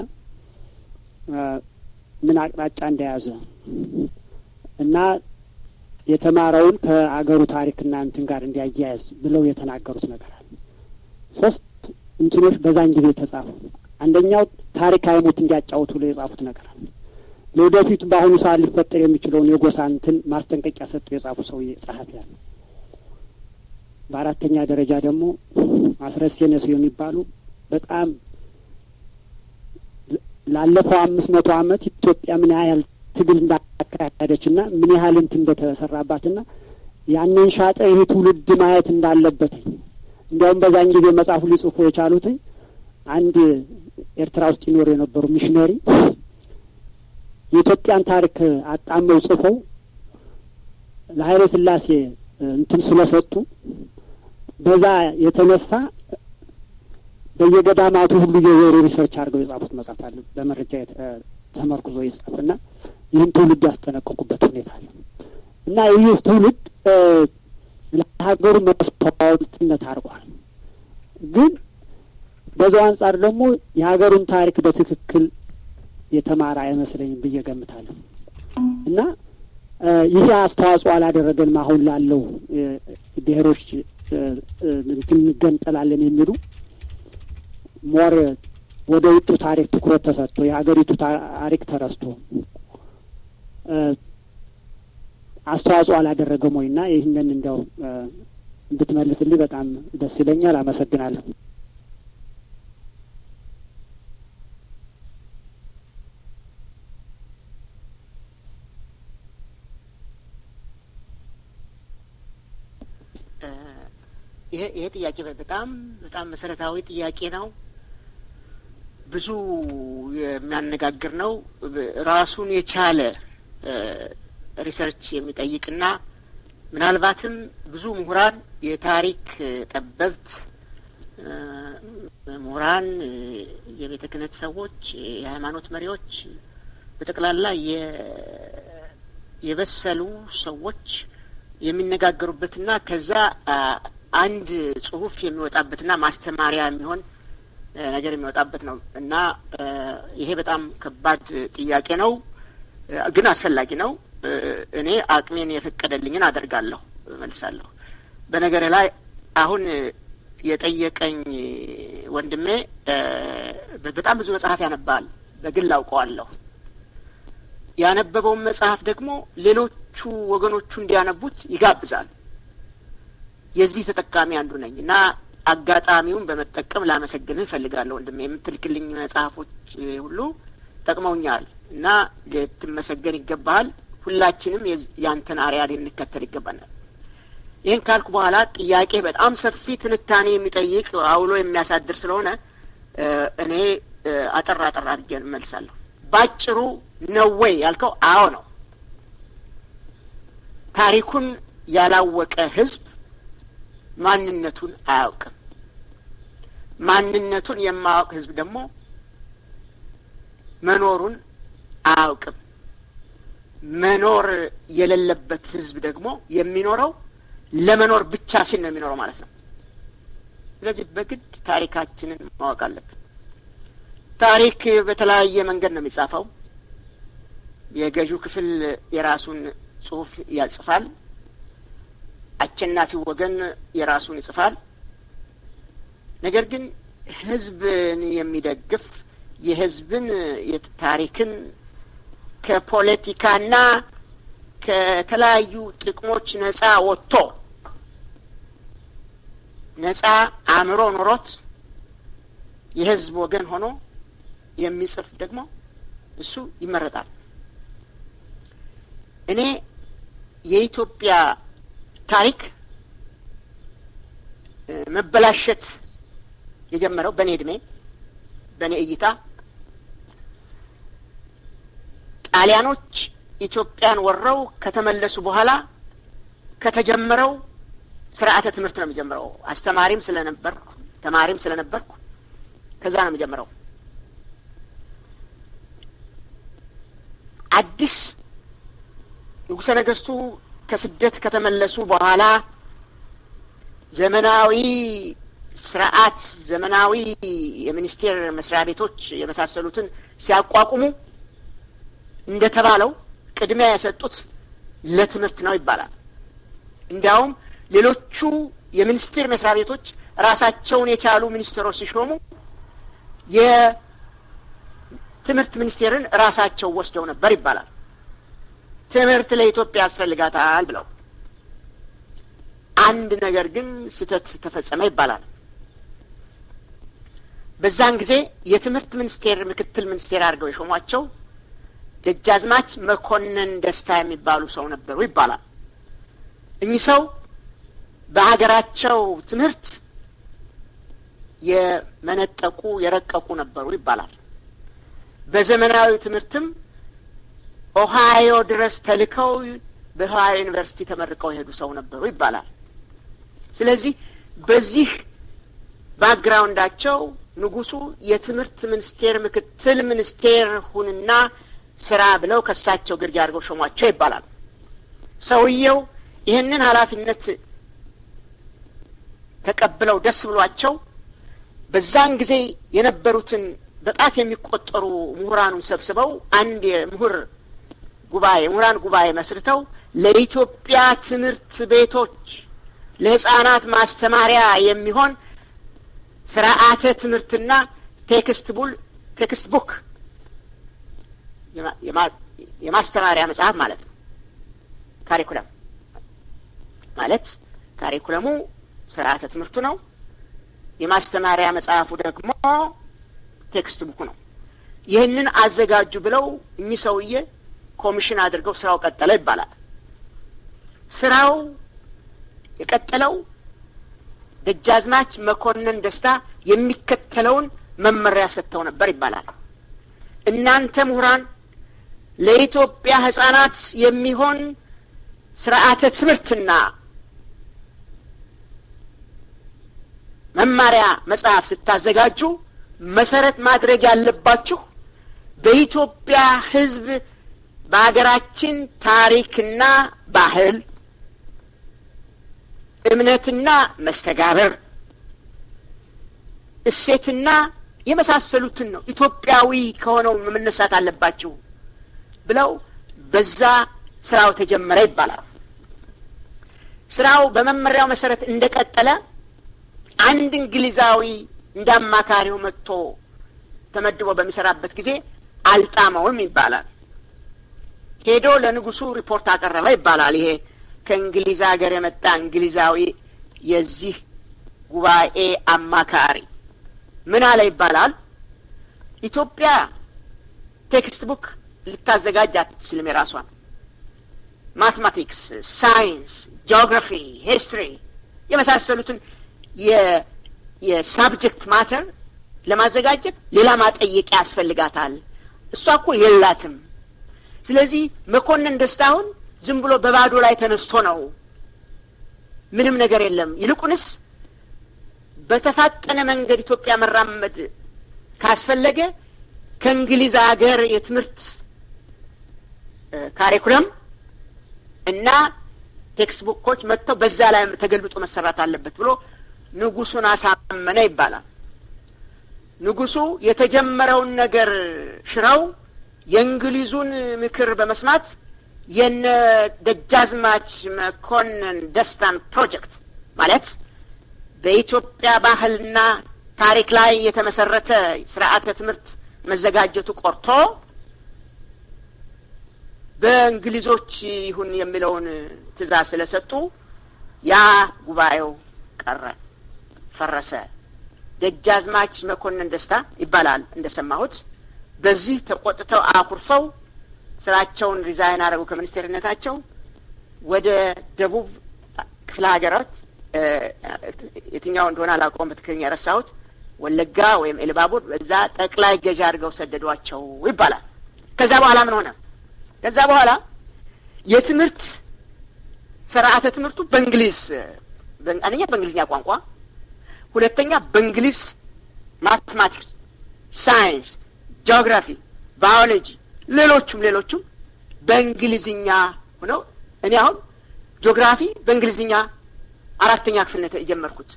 ምን አቅጣጫ እንደያዘ እና የተማረውን ከአገሩ ታሪክና እንትን ጋር እንዲያያያዝ ብለው የተናገሩት ነገር አለ። ሶስት እንትኖች በዛን ጊዜ የተጻፉ አንደኛው ታሪክ አይሙት እንዲያጫውቱ ብለው የጻፉት ነገር አለ። ለወደፊቱ በአሁኑ ሰዓት ሊፈጠር የሚችለውን የጎሳ እንትን ማስጠንቀቂያ ሰጡ የጻፉ ሰውዬ ጸሐፊ ያለ። በአራተኛ ደረጃ ደግሞ ማስረሴ ነሱ የሚባሉ በጣም ላለፈው አምስት መቶ ዓመት ኢትዮጵያ ምን ያህል ትግል እንዳካሄደች ና ምን ያህል እንትን እንደተሰራባትና ያንን ሻጠ ይህ ትውልድ ማየት እንዳለበትኝ እንዲያውም በዛን ጊዜ መጽሐፉ ሊጽፉ የቻሉትኝ አንድ ኤርትራ ውስጥ ይኖሩ የነበሩ ሚሽነሪ የኢትዮጵያን ታሪክ አጣመው ጽፈው ለኃይለ ሥላሴ እንትን ስለሰጡ በዛ የተነሳ በየገዳማቱ ሁሉ የዞሩ ሪሰርች አድርገው የጻፉት መጽሐፍ አለ። በመረጃ ተመርኩዞ የጻፉና ይህን ትውልድ ያስጠነቀቁበት ሁኔታ አለ እና ይህ ትውልድ ለሀገሩ መስዋዕትነት አድርጓል። ግን በዛው አንጻር ደግሞ የሀገሩን ታሪክ በትክክል የተማረ አይመስለኝም ብዬ ገምታለሁ እና ይህ አስተዋጽኦ አላደረገንም አሁን ላለው ብሔሮች እንትን እንገንጠላለን የሚሉ ሞር ወደ ውጩ ታሪክ ትኩረት ተሰጥቶ የሀገሪቱ ታሪክ ተረስቶ አስተዋጽኦ አላደረገም ወይ እና ይህንን እንደው እንድትመልስልኝ በጣም ደስ ይለኛል። አመሰግናለሁ። ይሄ ይሄ ጥያቄ በጣም በጣም መሰረታዊ ጥያቄ ነው። ብዙ የሚያነጋግር ነው። ራሱን የቻለ ሪሰርች የሚጠይቅና ምናልባትም ብዙ ምሁራን፣ የታሪክ ጠበብት ምሁራን፣ የቤተ ክህነት ሰዎች፣ የሃይማኖት መሪዎች በጠቅላላ የበሰሉ ሰዎች የሚነጋገሩበትና ከዛ አንድ ጽሁፍ የሚወጣበትና ማስተማሪያ የሚሆን ነገር የሚወጣበት ነው እና ይሄ በጣም ከባድ ጥያቄ ነው፣ ግን አስፈላጊ ነው። እኔ አቅሜን የፈቀደልኝን አደርጋለሁ፣ መልሳለሁ። በነገር ላይ አሁን የጠየቀኝ ወንድሜ በጣም ብዙ መጽሐፍ ያነባል፣ በግል አውቀዋለሁ። ያነበበውን መጽሐፍ ደግሞ ሌሎቹ ወገኖቹ እንዲያነቡት ይጋብዛል። የዚህ ተጠቃሚ አንዱ ነኝ እና አጋጣሚውን በመጠቀም ላመሰግንህ እፈልጋለሁ ወንድሜ። የምትልክልኝ መጽሐፎች ሁሉ ጠቅመውኛል እና ልትመሰገን ይገባሃል። ሁላችንም ያንተን አርያ ልንከተል ይገባናል። ይህን ካልኩ በኋላ ጥያቄ በጣም ሰፊ ትንታኔ የሚጠይቅ አውሎ የሚያሳድር ስለሆነ እኔ አጠር አጠር አድርጌ እመልሳለሁ። ባጭሩ ነው ወይ ያልከው? አዎ ነው። ታሪኩን ያላወቀ ህዝብ ማንነቱን አያውቅም። ማንነቱን የማያውቅ ህዝብ ደግሞ መኖሩን አያውቅም። መኖር የሌለበት ህዝብ ደግሞ የሚኖረው ለመኖር ብቻ ሲል ነው የሚኖረው ማለት ነው። ስለዚህ በግድ ታሪካችንን ማወቅ አለብን። ታሪክ በተለያየ መንገድ ነው የሚጻፈው። የገዢው ክፍል የራሱን ጽሑፍ ያጽፋል። አሸናፊው ወገን የራሱን ይጽፋል። ነገር ግን ህዝብን የሚደግፍ የህዝብን ታሪክን ከፖለቲካና ከተለያዩ ጥቅሞች ነጻ ወጥቶ ነጻ አእምሮ ኖሮት የህዝብ ወገን ሆኖ የሚጽፍ ደግሞ እሱ ይመረጣል። እኔ የኢትዮጵያ ታሪክ መበላሸት የጀመረው በእኔ እድሜ በእኔ እይታ ጣሊያኖች ኢትዮጵያን ወረው ከተመለሱ በኋላ ከተጀመረው ስርዓተ ትምህርት ነው የሚጀምረው። አስተማሪም ስለነበርኩ ተማሪም ስለነበርኩ ከዛ ነው የሚጀምረው። አዲስ ንጉሠ ነገስቱ ከስደት ከተመለሱ በኋላ ዘመናዊ ስርዓት፣ ዘመናዊ የሚኒስቴር መስሪያ ቤቶች የመሳሰሉትን ሲያቋቁሙ እንደተባለው ቅድሚያ የሰጡት ለትምህርት ነው ይባላል። እንዲያውም ሌሎቹ የሚኒስቴር መስሪያ ቤቶች ራሳቸውን የቻሉ ሚኒስቴሮች ሲሾሙ የትምህርት ሚኒስቴርን ራሳቸው ወስደው ነበር ይባላል። ትምህርት ለኢትዮጵያ ያስፈልጋታል ብለው አንድ ነገር ግን ስህተት ተፈጸመ ይባላል። በዛን ጊዜ የትምህርት ሚኒስቴር ምክትል ሚኒስቴር አድርገው የሾሟቸው ደጃዝማች መኮንን ደስታ የሚባሉ ሰው ነበሩ ይባላል። እኚህ ሰው በሀገራቸው ትምህርት የመነጠቁ የረቀቁ ነበሩ ይባላል። በዘመናዊ ትምህርትም ኦሃዮ ድረስ ተልከው በኦሃዮ ዩኒቨርሲቲ ተመርቀው የሄዱ ሰው ነበሩ ይባላል። ስለዚህ በዚህ ባክግራውንዳቸው ንጉሱ የትምህርት ሚኒስቴር ምክትል ሚኒስቴር ሁንና ስራ ብለው ከሳቸው ግርጌ አድርገው ሾሟቸው ይባላል። ሰውየው ይህንን ኃላፊነት ተቀብለው ደስ ብሏቸው በዛን ጊዜ የነበሩትን በጣት የሚቆጠሩ ምሁራኑን ሰብስበው አንድ የምሁር ጉባኤ ምሁራን ጉባኤ መስርተው ለኢትዮጵያ ትምህርት ቤቶች ለሕፃናት ማስተማሪያ የሚሆን ስርዓተ ትምህርትና ቴክስት ቡል ቴክስት ቡክ የማስተማሪያ መጽሐፍ ማለት ነው። ካሪኩለም ማለት ካሪኩለሙ ስርዓተ ትምህርቱ ነው። የማስተማሪያ መጽሐፉ ደግሞ ቴክስት ቡኩ ነው። ይህንን አዘጋጁ ብለው እኚህ ሰውዬ ኮሚሽን አድርገው ስራው ቀጠለ ይባላል። ስራው የቀጠለው ደጃዝማች መኮንን ደስታ የሚከተለውን መመሪያ ሰጥተው ነበር ይባላል። እናንተ ምሁራን ለኢትዮጵያ ሕጻናት የሚሆን ስርዓተ ትምህርትና መማሪያ መጽሐፍ ስታዘጋጁ መሰረት ማድረግ ያለባችሁ በኢትዮጵያ ሕዝብ በሀገራችን ታሪክና ባህል እምነትና መስተጋበር እሴትና የመሳሰሉትን ነው። ኢትዮጵያዊ ከሆነው መነሳት አለባችሁ ብለው በዛ ስራው ተጀመረ ይባላል። ስራው በመመሪያው መሰረት እንደቀጠለ አንድ እንግሊዛዊ እንደ አማካሪው መጥቶ ተመድቦ በሚሰራበት ጊዜ አልጣመውም ይባላል። ሄዶ ለንጉሱ ሪፖርት አቀረበ ይባላል። ይሄ ከእንግሊዝ ሀገር የመጣ እንግሊዛዊ የዚህ ጉባኤ አማካሪ ምን አለ ይባላል። ኢትዮጵያ ቴክስት ቡክ ልታዘጋጅ አትችልም። የራሷን ማትማቲክስ፣ ሳይንስ፣ ጂኦግራፊ፣ ሂስትሪ የመሳሰሉትን የሳብጀክት ማተር ለማዘጋጀት ሌላ ማጠየቂያ ያስፈልጋታል። እሷ እኮ የላትም። ስለዚህ መኮንን ደስታሁን ዝም ብሎ በባዶ ላይ ተነስቶ ነው፣ ምንም ነገር የለም። ይልቁንስ በተፋጠነ መንገድ ኢትዮጵያ መራመድ ካስፈለገ ከእንግሊዝ ሀገር የትምህርት ካሪኩለም እና ቴክስት ቡኮች መጥተው በዛ ላይ ተገልብጦ መሰራት አለበት ብሎ ንጉሱን አሳመነ ይባላል። ንጉሱ የተጀመረውን ነገር ሽረው የእንግሊዙን ምክር በመስማት የነ ደጃዝማች መኮንን ደስታን ፕሮጀክት ማለት በኢትዮጵያ ባህልና ታሪክ ላይ የተመሰረተ ስርዓተ ትምህርት መዘጋጀቱ ቆርቶ በእንግሊዞች ይሁን የሚለውን ትእዛዝ ስለሰጡ ያ ጉባኤው ቀረ፣ ፈረሰ። ደጃዝማች መኮንን ደስታ ይባላል እንደሰማሁት። በዚህ ተቆጥተው አኩርፈው ስራቸውን ሪዛይን አደረጉ ከሚኒስቴርነታቸው ወደ ደቡብ ክፍለ ሀገራት የትኛው እንደሆነ አላውቀውም፣ በትክክለኛ ረሳሁት። ወለጋ ወይም ኤልባቡር በዛ ጠቅላይ ገዢ አድርገው ሰደዷቸው ይባላል። ከዛ በኋላ ምን ሆነ? ከዛ በኋላ የትምህርት ስርዓተ ትምህርቱ በእንግሊዝ አንደኛ በእንግሊዝኛ ቋንቋ፣ ሁለተኛ በእንግሊዝ ማቴማቲክስ፣ ሳይንስ፣ ጂኦግራፊ፣ ባዮሎጂ፣ ሌሎቹም ሌሎቹም በእንግሊዝኛ ሆነው እኔ አሁን ጂኦግራፊ በእንግሊዝኛ አራተኛ ክፍል ነው የጀመርኩት።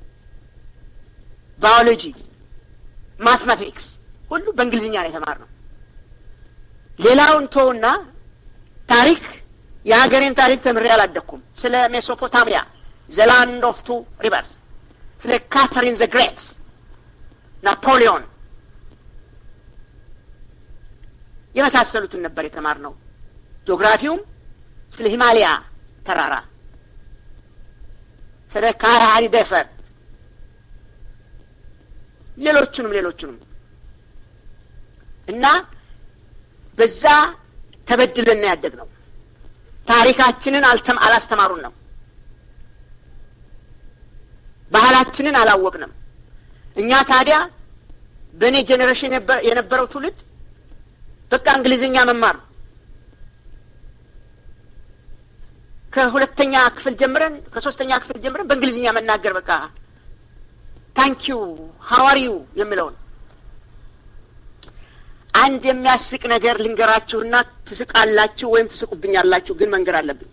ባዮሎጂ፣ ማትማቲክስ ሁሉ በእንግሊዝኛ ነው የተማርነው። ሌላውን ተውና ታሪክ የሀገሬን ታሪክ ተምሬ አላደኩም። ስለ ሜሶፖታሚያ ዘላንድ ኦፍ ቱ ሪቨርስ፣ ስለ ካተሪን ዘ ግሬት፣ ናፖሊዮን የመሳሰሉትን ነበር የተማርነው። ጂኦግራፊውም ስለ ሂማሊያ ተራራ፣ ስለ ካራሃሪ ደሰርት፣ ሌሎቹንም ሌሎቹንም እና በዛ ተበድለን ያደግ ነው። ታሪካችንን አልተም አላስተማሩን ነው። ባህላችንን አላወቅንም። እኛ ታዲያ በእኔ ጄኔሬሽን የነበረው ትውልድ በቃ እንግሊዝኛ መማር ከሁለተኛ ክፍል ጀምረን ከሶስተኛ ክፍል ጀምረን በእንግሊዝኛ መናገር በቃ ታንኪዩ ሀዋሪዩ የሚለውን አንድ የሚያስቅ ነገር ልንገራችሁና ትስቃላችሁ ወይም ትስቁብኛላችሁ፣ ግን መንገር አለብኝ።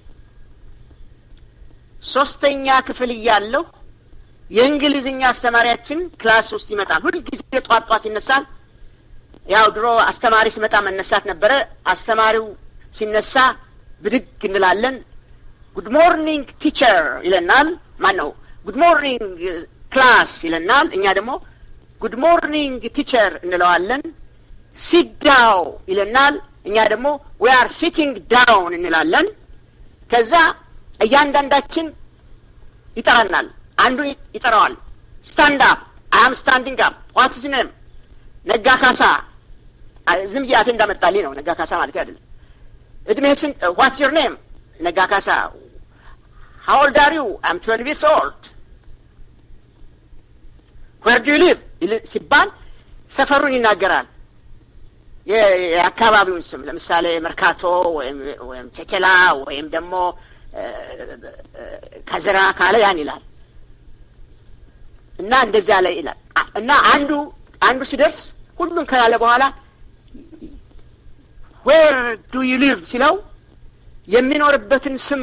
ሶስተኛ ክፍል እያለሁ የእንግሊዝኛ አስተማሪያችን ክላስ ውስጥ ይመጣል። ሁልጊዜ ጧት ጧት ይነሳል። ያው ድሮ አስተማሪ ሲመጣ መነሳት ነበረ። አስተማሪው ሲነሳ ብድግ እንላለን። ጉድ ሞርኒንግ ቲቸር ይለናል። ማን ነው? ጉድ ሞርኒንግ ክላስ ይለናል። እኛ ደግሞ ጉድ ሞርኒንግ ቲቸር እንለዋለን። ሲት ዳው ይለናል። እኛ ደግሞ ዊ አር ሲቲንግ ዳውን እንላለን። ከዛ እያንዳንዳችን ይጠራናል። አንዱ ይጠራዋል። ስታንድ አፕ አም ስታንዲንግ አፕ ዋት ዝ ኔም ነጋ ካሳ። ዝም ብዬ አፌ እንዳመጣልኝ ነው። ነጋ ካሳ ማለት አይደለም። እድሜህ ስንት? ዋት ዮር ኔም? ነጋ ካሳ። ሃው ኦልድ አር ዩ? አም ትዌልቭ ይርስ ኦልድ። ዌር ዱ ዩ ሊቭ ሲባል ሰፈሩን ይናገራል። የአካባቢውን ስም ለምሳሌ መርካቶ ወይም ቸቸላ ወይም ደግሞ ከዝራ ካለ ያን ይላል እና እንደዚያ ላይ ይላል እና አንዱ አንዱ ሲደርስ ሁሉም ካለ በኋላ ዌር ዱ ዩ ሊቭ ሲለው የሚኖርበትን ስም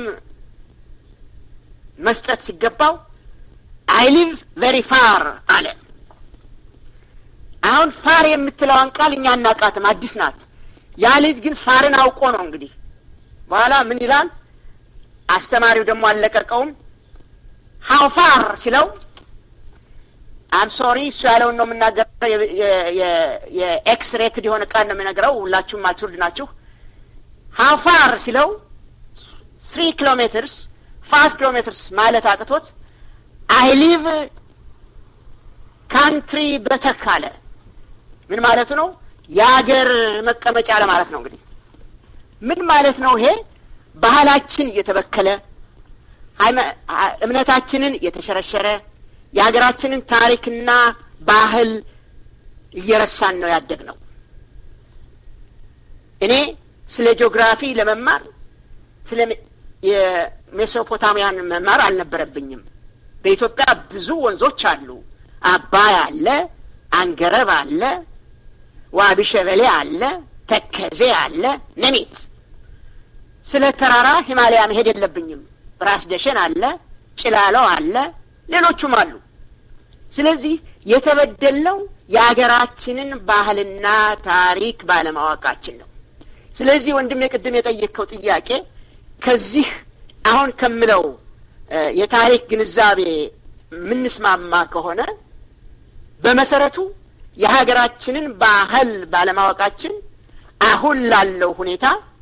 መስጠት ሲገባው አይ ሊቭ ቬሪ ፋር አለ። አሁን ፋር የምትለዋን ቃል እኛ አናቃትም፣ አዲስ ናት። ያ ልጅ ግን ፋርን አውቆ ነው እንግዲህ። በኋላ ምን ይላል አስተማሪው ደግሞ አልለቀቀውም። ሀው ፋር ሲለው አም ሶሪ እሱ ያለውን ነው የምናገረው። የኤክስ ሬትድ የሆነ ቃል ነው የምነግረው። ሁላችሁም ማቹርድ ናችሁ። ሀው ፋር ሲለው ስሪ ኪሎ ሜትርስ ፋይቭ ኪሎ ሜትርስ ማለት አቅቶት አይ ሊቭ ካንትሪ በተክ አለ። ምን ማለቱ ነው? የሀገር መቀመጫ ለማለት ነው። እንግዲህ ምን ማለት ነው ይሄ? ባህላችን እየተበከለ እምነታችንን እየተሸረሸረ የሀገራችንን ታሪክና ባህል እየረሳን ነው ያደግ ነው። እኔ ስለ ጂኦግራፊ ለመማር ስለ የሜሶፖታሚያን መማር አልነበረብኝም። በኢትዮጵያ ብዙ ወንዞች አሉ። አባይ አለ፣ አንገረብ አለ፣ ዋቢ ሸበሌ አለ፣ ተከዜ አለ፣ ነሚት ስለ ተራራ ሂማሊያ መሄድ የለብኝም። ራስ ደሸን አለ፣ ጭላለው አለ፣ ሌሎቹም አሉ። ስለዚህ የተበደልነው የሀገራችንን ባህልና ታሪክ ባለማወቃችን ነው። ስለዚህ ወንድሜ ቅድም የጠየቅከው ጥያቄ ከዚህ አሁን ከምለው የታሪክ ግንዛቤ የምንስማማ ከሆነ በመሰረቱ የሀገራችንን ባህል ባለማወቃችን አሁን ላለው ሁኔታ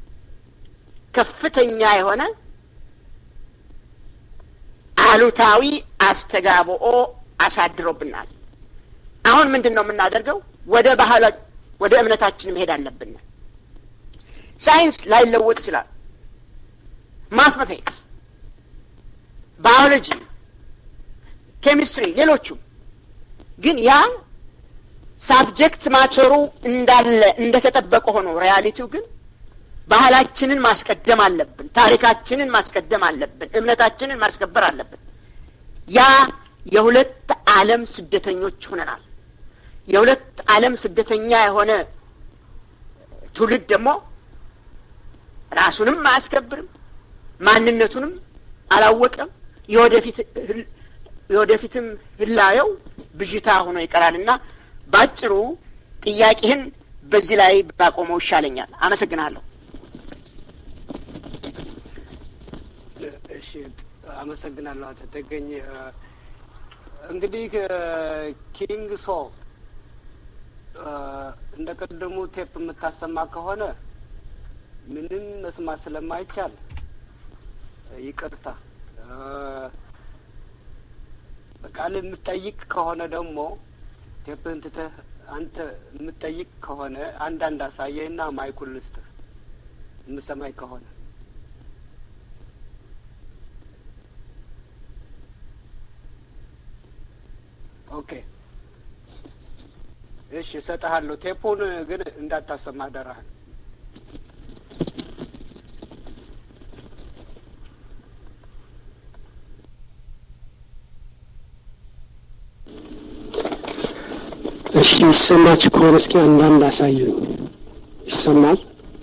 ከፍተኛ የሆነ አሉታዊ አስተጋብኦ አሳድሮብናል። አሁን ምንድን ነው የምናደርገው? ወደ ባህላ ወደ እምነታችን መሄድ አለብን። ሳይንስ ላይለወጥ ይችላል። ማትማቲክስ፣ ባዮሎጂ፣ ኬሚስትሪ፣ ሌሎቹም ግን ያ ሳብጀክት ማቸሩ እንዳለ እንደተጠበቀ ሆኖ ሪያሊቲው ግን ባህላችንን ማስቀደም አለብን። ታሪካችንን ማስቀደም አለብን። እምነታችንን ማስከበር አለብን። ያ የሁለት ዓለም ስደተኞች ሆነናል። የሁለት ዓለም ስደተኛ የሆነ ትውልድ ደግሞ ራሱንም አያስከብርም፣ ማንነቱንም አላወቀም። የወደፊት የወደፊትም ህላየው ብዥታ ሆኖ ይቀራልና ባጭሩ ጥያቄህን በዚህ ላይ ባቆመው ይሻለኛል። አመሰግናለሁ። እሺ፣ አመሰግናለሁ። አቶ ተገኝ እንግዲህ ኪንግ ሶ እንደ ቀደሙ ቴፕ የምታሰማ ከሆነ ምንም መስማት ስለማይቻል ይቅርታ። በቃል የምጠይቅ ከሆነ ደግሞ ቴፕህን ትተህ አንተ የምጠይቅ ከሆነ አንዳንድ አሳየህና ማይኩን ልስጥህ የምሰማኝ ከሆነ ኦኬ እሺ፣ እሰጥሃለሁ። ቴፑን ግን እንዳታሰማ አደራህን። እሺ፣ ይሰማችሁ ከሆነ እስኪ አንዳንድ አሳዩኝ። ይሰማል?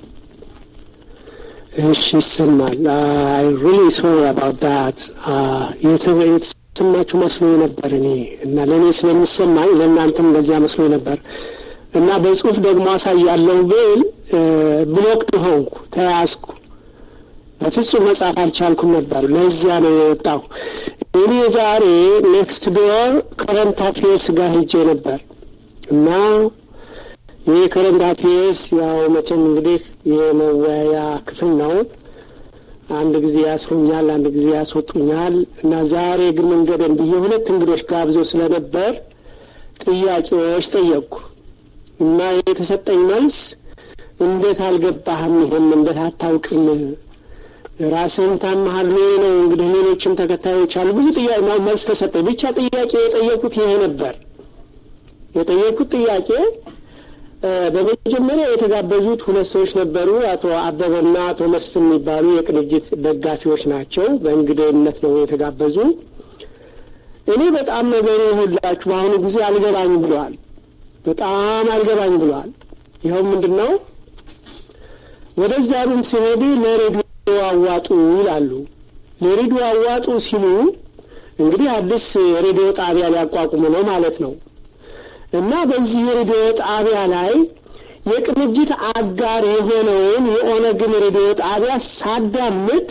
እሺ፣ ይሰማል። አይ ሪሊ ሶሪ አባውት ዳት የተሰማችሁ መስሎ ነበር እኔ እና ለእኔ ስለሚሰማኝ ለእናንተም እንደዚያ መስሎ ነበር እና በጽሁፍ ደግሞ አሳያለሁ ብል ብሎክድ ሆንኩ፣ ተያዝኩ። በፍጹም መጻፍ አልቻልኩም ነበር። ለዚያ ነው የወጣሁ። እኔ ዛሬ ኔክስት ዶር ከረንት አፌርስ ጋር ሄጄ ነበር እና ይህ ከረንት አፌርስ ያው መቼም እንግዲህ የመወያያ ክፍል ነው። አንድ ጊዜ ያስሩኛል፣ አንድ ጊዜ ያስወጡኛል እና ዛሬ ግን መንገደን ብዬ ሁለት እንግዶች ጋብዘው ስለነበር ጥያቄዎች ጠየቅኩ እና የተሰጠኝ መልስ እንዴት አልገባህም? ይሄም እንዴት አታውቅም? ራስህን ታመሃል ወይ ነው እንግዲህ። ሌሎችም ተከታዮች አሉ። ብዙ ጥያቄ መልስ ተሰጠኝ። ብቻ ጥያቄ የጠየቁት ይሄ ነበር። የጠየቁት ጥያቄ በመጀመሪያ የተጋበዙት ሁለት ሰዎች ነበሩ። አቶ አበበና አቶ መስፍን የሚባሉ የቅንጅት ደጋፊዎች ናቸው። በእንግድነት ነው የተጋበዙ። እኔ በጣም ነገሩ ሁላችሁ በአሁኑ ጊዜ አልገባኝ ብለዋል። በጣም አልገባኝ ብለዋል። ይኸው ምንድን ነው ወደዚያ ሩም ሲሄዱ ለሬዲዮ አዋጡ ይላሉ። ለሬዲዮ አዋጡ ሲሉ እንግዲህ አዲስ ሬዲዮ ጣቢያ ሊያቋቁሙ ነው ማለት ነው። እና በዚህ የሬዲዮ ጣቢያ ላይ የቅንጅት አጋር የሆነውን የኦነግን ሬዲዮ ጣቢያ ሳዳምጥ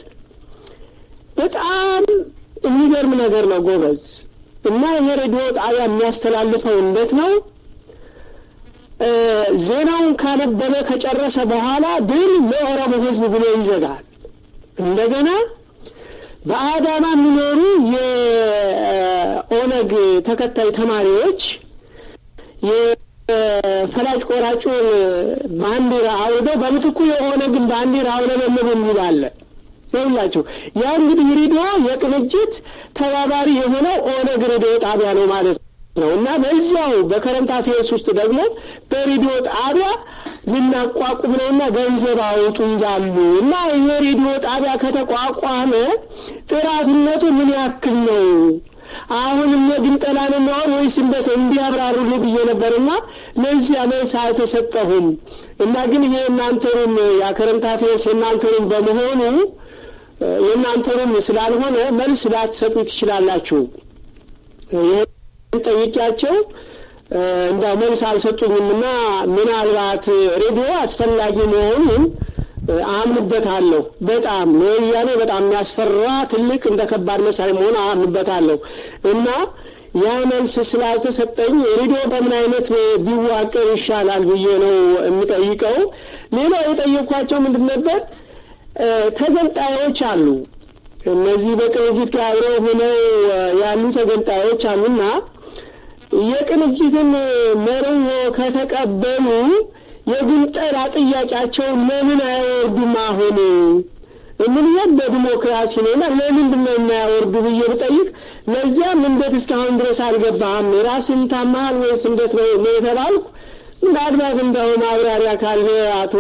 በጣም የሚገርም ነገር ነው ጎበዝ። እና ይሄ ሬዲዮ ጣቢያ የሚያስተላልፈው እንዴት ነው? ዜናውን ካነበበ ከጨረሰ በኋላ ድል ለኦሮሞ ሕዝብ ብሎ ይዘጋል። እንደገና በአዳማ የሚኖሩ የኦነግ ተከታይ ተማሪዎች የፈላጭ ቆራጩን ባንዲራ አውርደው በምትኩ የኦነግን ባንዲራ አውለበለቡ የሚል አለ። ይኸውላችሁ ያ እንግዲህ ሬዲዮ የቅንጅት ተባባሪ የሆነው ኦነግ ሬዲዮ ጣቢያ ነው ማለት ነው። እና በዚያው በከረንት አፌርስ ውስጥ ደግሞ በሬዲዮ ጣቢያ ልናቋቁም ነውና ገንዘብ አውጡ ይላሉ። እና ይሄ ሬዲዮ ጣቢያ ከተቋቋመ ጥራትነቱ ምን ያክል ነው? አሁንም የግንጠላ ነው የሚሆን ወይስ እንደት እንዲያብራሩልኝ ብዬ ነበርና ለዚያ መልስ አልተሰጠሁም። እና ግን ይሄ የእናንተሩም የከረንት አፌርስ የእናንተሩም በመሆኑ የእናንተሩም ስላልሆነ መልስ ላትሰጡ ትችላላችሁ። ይህን ጠይቂያቸው እንዳው መልስ አልሰጡኝም እና ምናልባት ሬዲዮ አስፈላጊ መሆኑን አምንበታለሁ። በጣም ለወያኔ በጣም የሚያስፈራ ትልቅ እንደ ከባድ መሳሪያ መሆን አምንበታለሁ እና ያ መልስ ስላልተሰጠኝ ሬዲዮ በምን አይነት ቢዋቀር ይሻላል ብዬ ነው የምጠይቀው። ሌላው የጠየኳቸው ምንድን ነበር? ተገንጣዮች አሉ። እነዚህ በቅንጅት ጋር አብረው ሆነው ያሉ ተገንጣዮች አሉና የቅንጅትን መርህ ከተቀበሉ የግንጠላ ጥያቄያቸውን ለምን አያወርዱም? አሁን ምንያት በዲሞክራሲ ነው እና ለምንድን ነው የማያወርዱ ብዬ ብጠይቅ ለዚያም እንዴት እስካሁን ድረስ አልገባህም? ራስን ታማሃል ወይስ እንዴት ነው ነው የተባልኩ። ምናልባት እንደው ማብራሪያ ካለ አቶ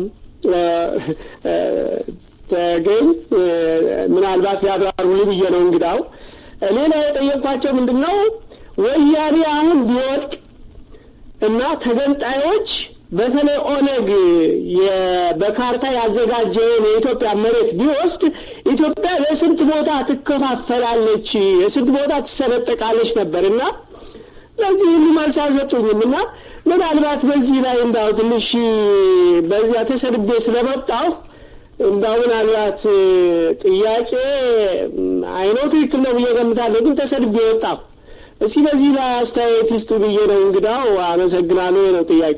ተገኝ ምናልባት ያብራሩልኝ ብዬ ነው እንግዳው። ሌላ የጠየቅኳቸው ምንድን ነው ወያኔ አሁን ቢወድቅ እና ተገንጣዮች በተለይ ኦነግ በካርታ ያዘጋጀውን የኢትዮጵያ መሬት ቢወስድ ኢትዮጵያ ለስንት ቦታ ትከፋፈላለች፣ የስንት ቦታ ትሰነጠቃለች ነበር እና ለዚህ ሁሉ መልስ አልሰጡኝም እና ምናልባት በዚህ ላይ እንዳው ትንሽ በዚያ ተሰድቤ ስለመጣሁ እንዳው ምናልባት ጥያቄ አይነው ትክክል ነው ብዬ ገምታለሁ፣ ግን ተሰድቤ ወጣሁ። እስኪ በዚህ ላይ አስተያየት ይስጡ ብዬ ነው እንግዳው። አመሰግናለሁ ነው ጥያቄ።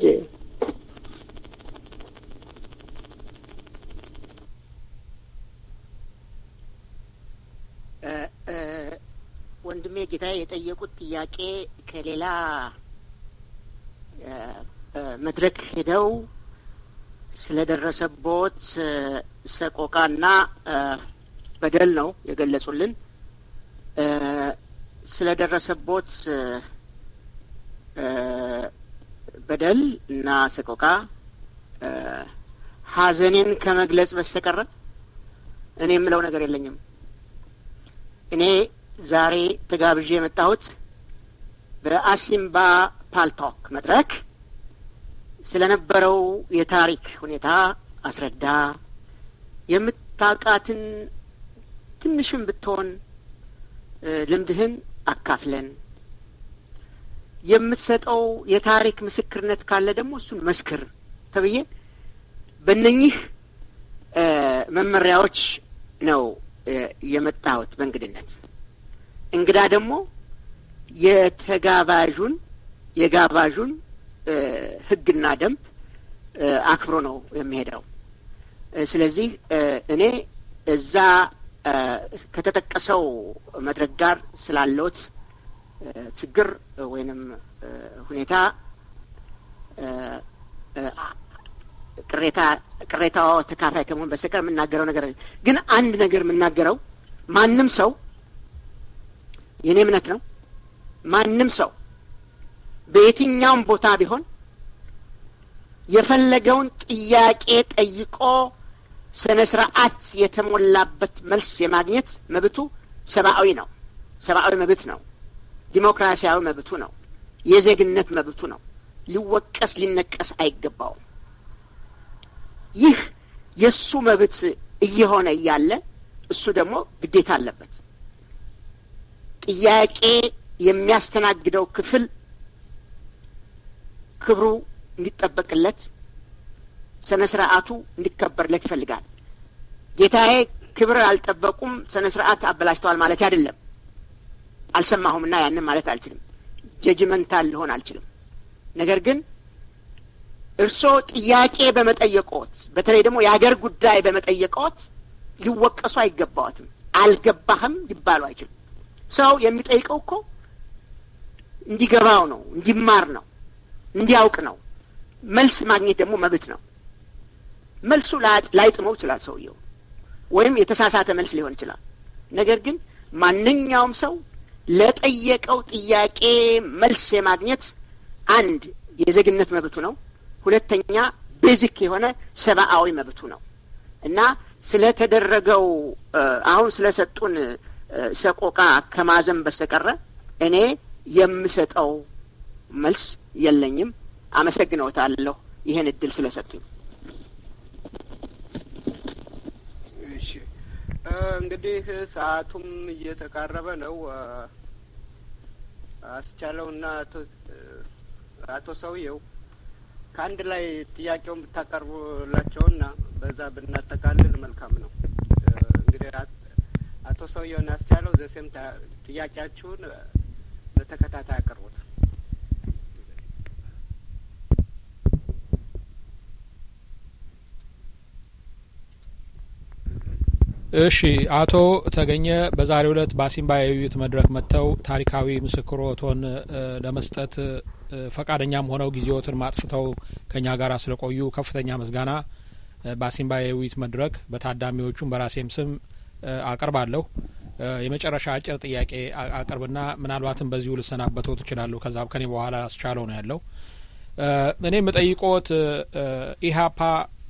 ወንድሜ ጌታዬ የጠየቁት ጥያቄ ከሌላ መድረክ ሄደው ስለደረሰቦት ሰቆቃና በደል ነው የገለጹልን። ስለደረሰቦት በደል እና ሰቆቃ ሐዘኔን ከመግለጽ በስተቀረ እኔ የምለው ነገር የለኝም። እኔ ዛሬ ተጋብዤ የመጣሁት በአሲምባ ፓልቶክ መድረክ ስለነበረው የታሪክ ሁኔታ አስረዳ፣ የምታውቃትን ትንሽም ብትሆን ልምድህን አካፍለን፣ የምትሰጠው የታሪክ ምስክርነት ካለ ደግሞ እሱን መስክር ተብዬ በእነኚህ መመሪያዎች ነው የመጣሁት በእንግድነት። እንግዳ ደግሞ የተጋባዡን የጋባዡን ሕግና ደንብ አክብሮ ነው የሚሄደው። ስለዚህ እኔ እዛ ከተጠቀሰው መድረክ ጋር ስላለውት ችግር ወይንም ሁኔታ ቅሬታ ቅሬታው ተካፋይ ከመሆን በስተቀር የምናገረው ነገር ግን አንድ ነገር የምናገረው ማንም ሰው የእኔ እምነት ነው። ማንም ሰው በየትኛውም ቦታ ቢሆን የፈለገውን ጥያቄ ጠይቆ ስነ ስርዓት የተሞላበት መልስ የማግኘት መብቱ ሰብአዊ ነው። ሰብአዊ መብት ነው። ዲሞክራሲያዊ መብቱ ነው። የዜግነት መብቱ ነው። ሊወቀስ ሊነቀስ አይገባውም። ይህ የእሱ መብት እየሆነ እያለ እሱ ደግሞ ግዴታ አለበት። ጥያቄ የሚያስተናግደው ክፍል ክብሩ እንዲጠበቅለት ስነ ስርዓቱ እንዲከበርለት ይፈልጋል። ጌታዬ ክብር አልጠበቁም፣ ስነ ስርዓት አበላሽተዋል ማለት አይደለም። አልሰማሁም እና ያንን ማለት አልችልም። ጀጅመንታል ልሆን አልችልም። ነገር ግን እርስዎ ጥያቄ በመጠየቆት በተለይ ደግሞ የአገር ጉዳይ በመጠየቆት ሊወቀሱ አይገባዎትም። አልገባህም ሊባሉ አይችልም። ሰው የሚጠይቀው እኮ እንዲገባው ነው፣ እንዲማር ነው፣ እንዲያውቅ ነው። መልስ ማግኘት ደግሞ መብት ነው። መልሱ ላይጥመው ይችላል ሰውየው፣ ወይም የተሳሳተ መልስ ሊሆን ይችላል። ነገር ግን ማንኛውም ሰው ለጠየቀው ጥያቄ መልስ የማግኘት አንድ የዜግነት መብቱ ነው። ሁለተኛ ቤዚክ የሆነ ሰብአዊ መብቱ ነው እና ስለተደረገው አሁን ስለሰጡን ሰቆቃ ከማዘን በስተቀረ እኔ የምሰጠው መልስ የለኝም። አመሰግነውታለሁ ይህን እድል ስለሰጡኝ። እሺ እንግዲህ ሰዓቱም እየተቃረበ ነው። አስቻለውና አቶ ሰውየው ከአንድ ላይ ጥያቄውን ብታቀርቡላቸውና በዛ ብናጠቃልል መልካም ነው። እንግዲህ አቶ ሰውየውን ያስቻለው ዘሴም ጥያቄያችሁን በተከታታይ አቅርቡት። እሺ አቶ ተገኘ በዛሬው ዕለት በአሲምባ የውይይት መድረክ መጥተው ታሪካዊ ምስክሮቶን ለመስጠት ፈቃደኛም ሆነው ጊዜዎትን ማጥፍተው ከኛ ጋር ስለቆዩ ከፍተኛ ምስጋና በአሲምባ የውይይት መድረክ በታዳሚዎቹም በራሴም ስም አቀርባለሁ። የመጨረሻ አጭር ጥያቄ አቅርብና ምናልባትም በዚሁ ልሰናበተው ትችላለሁ። ከዛ ከኔ በኋላ አስቻለው ነው ያለው። እኔ የምጠይቆት ኢህአፓ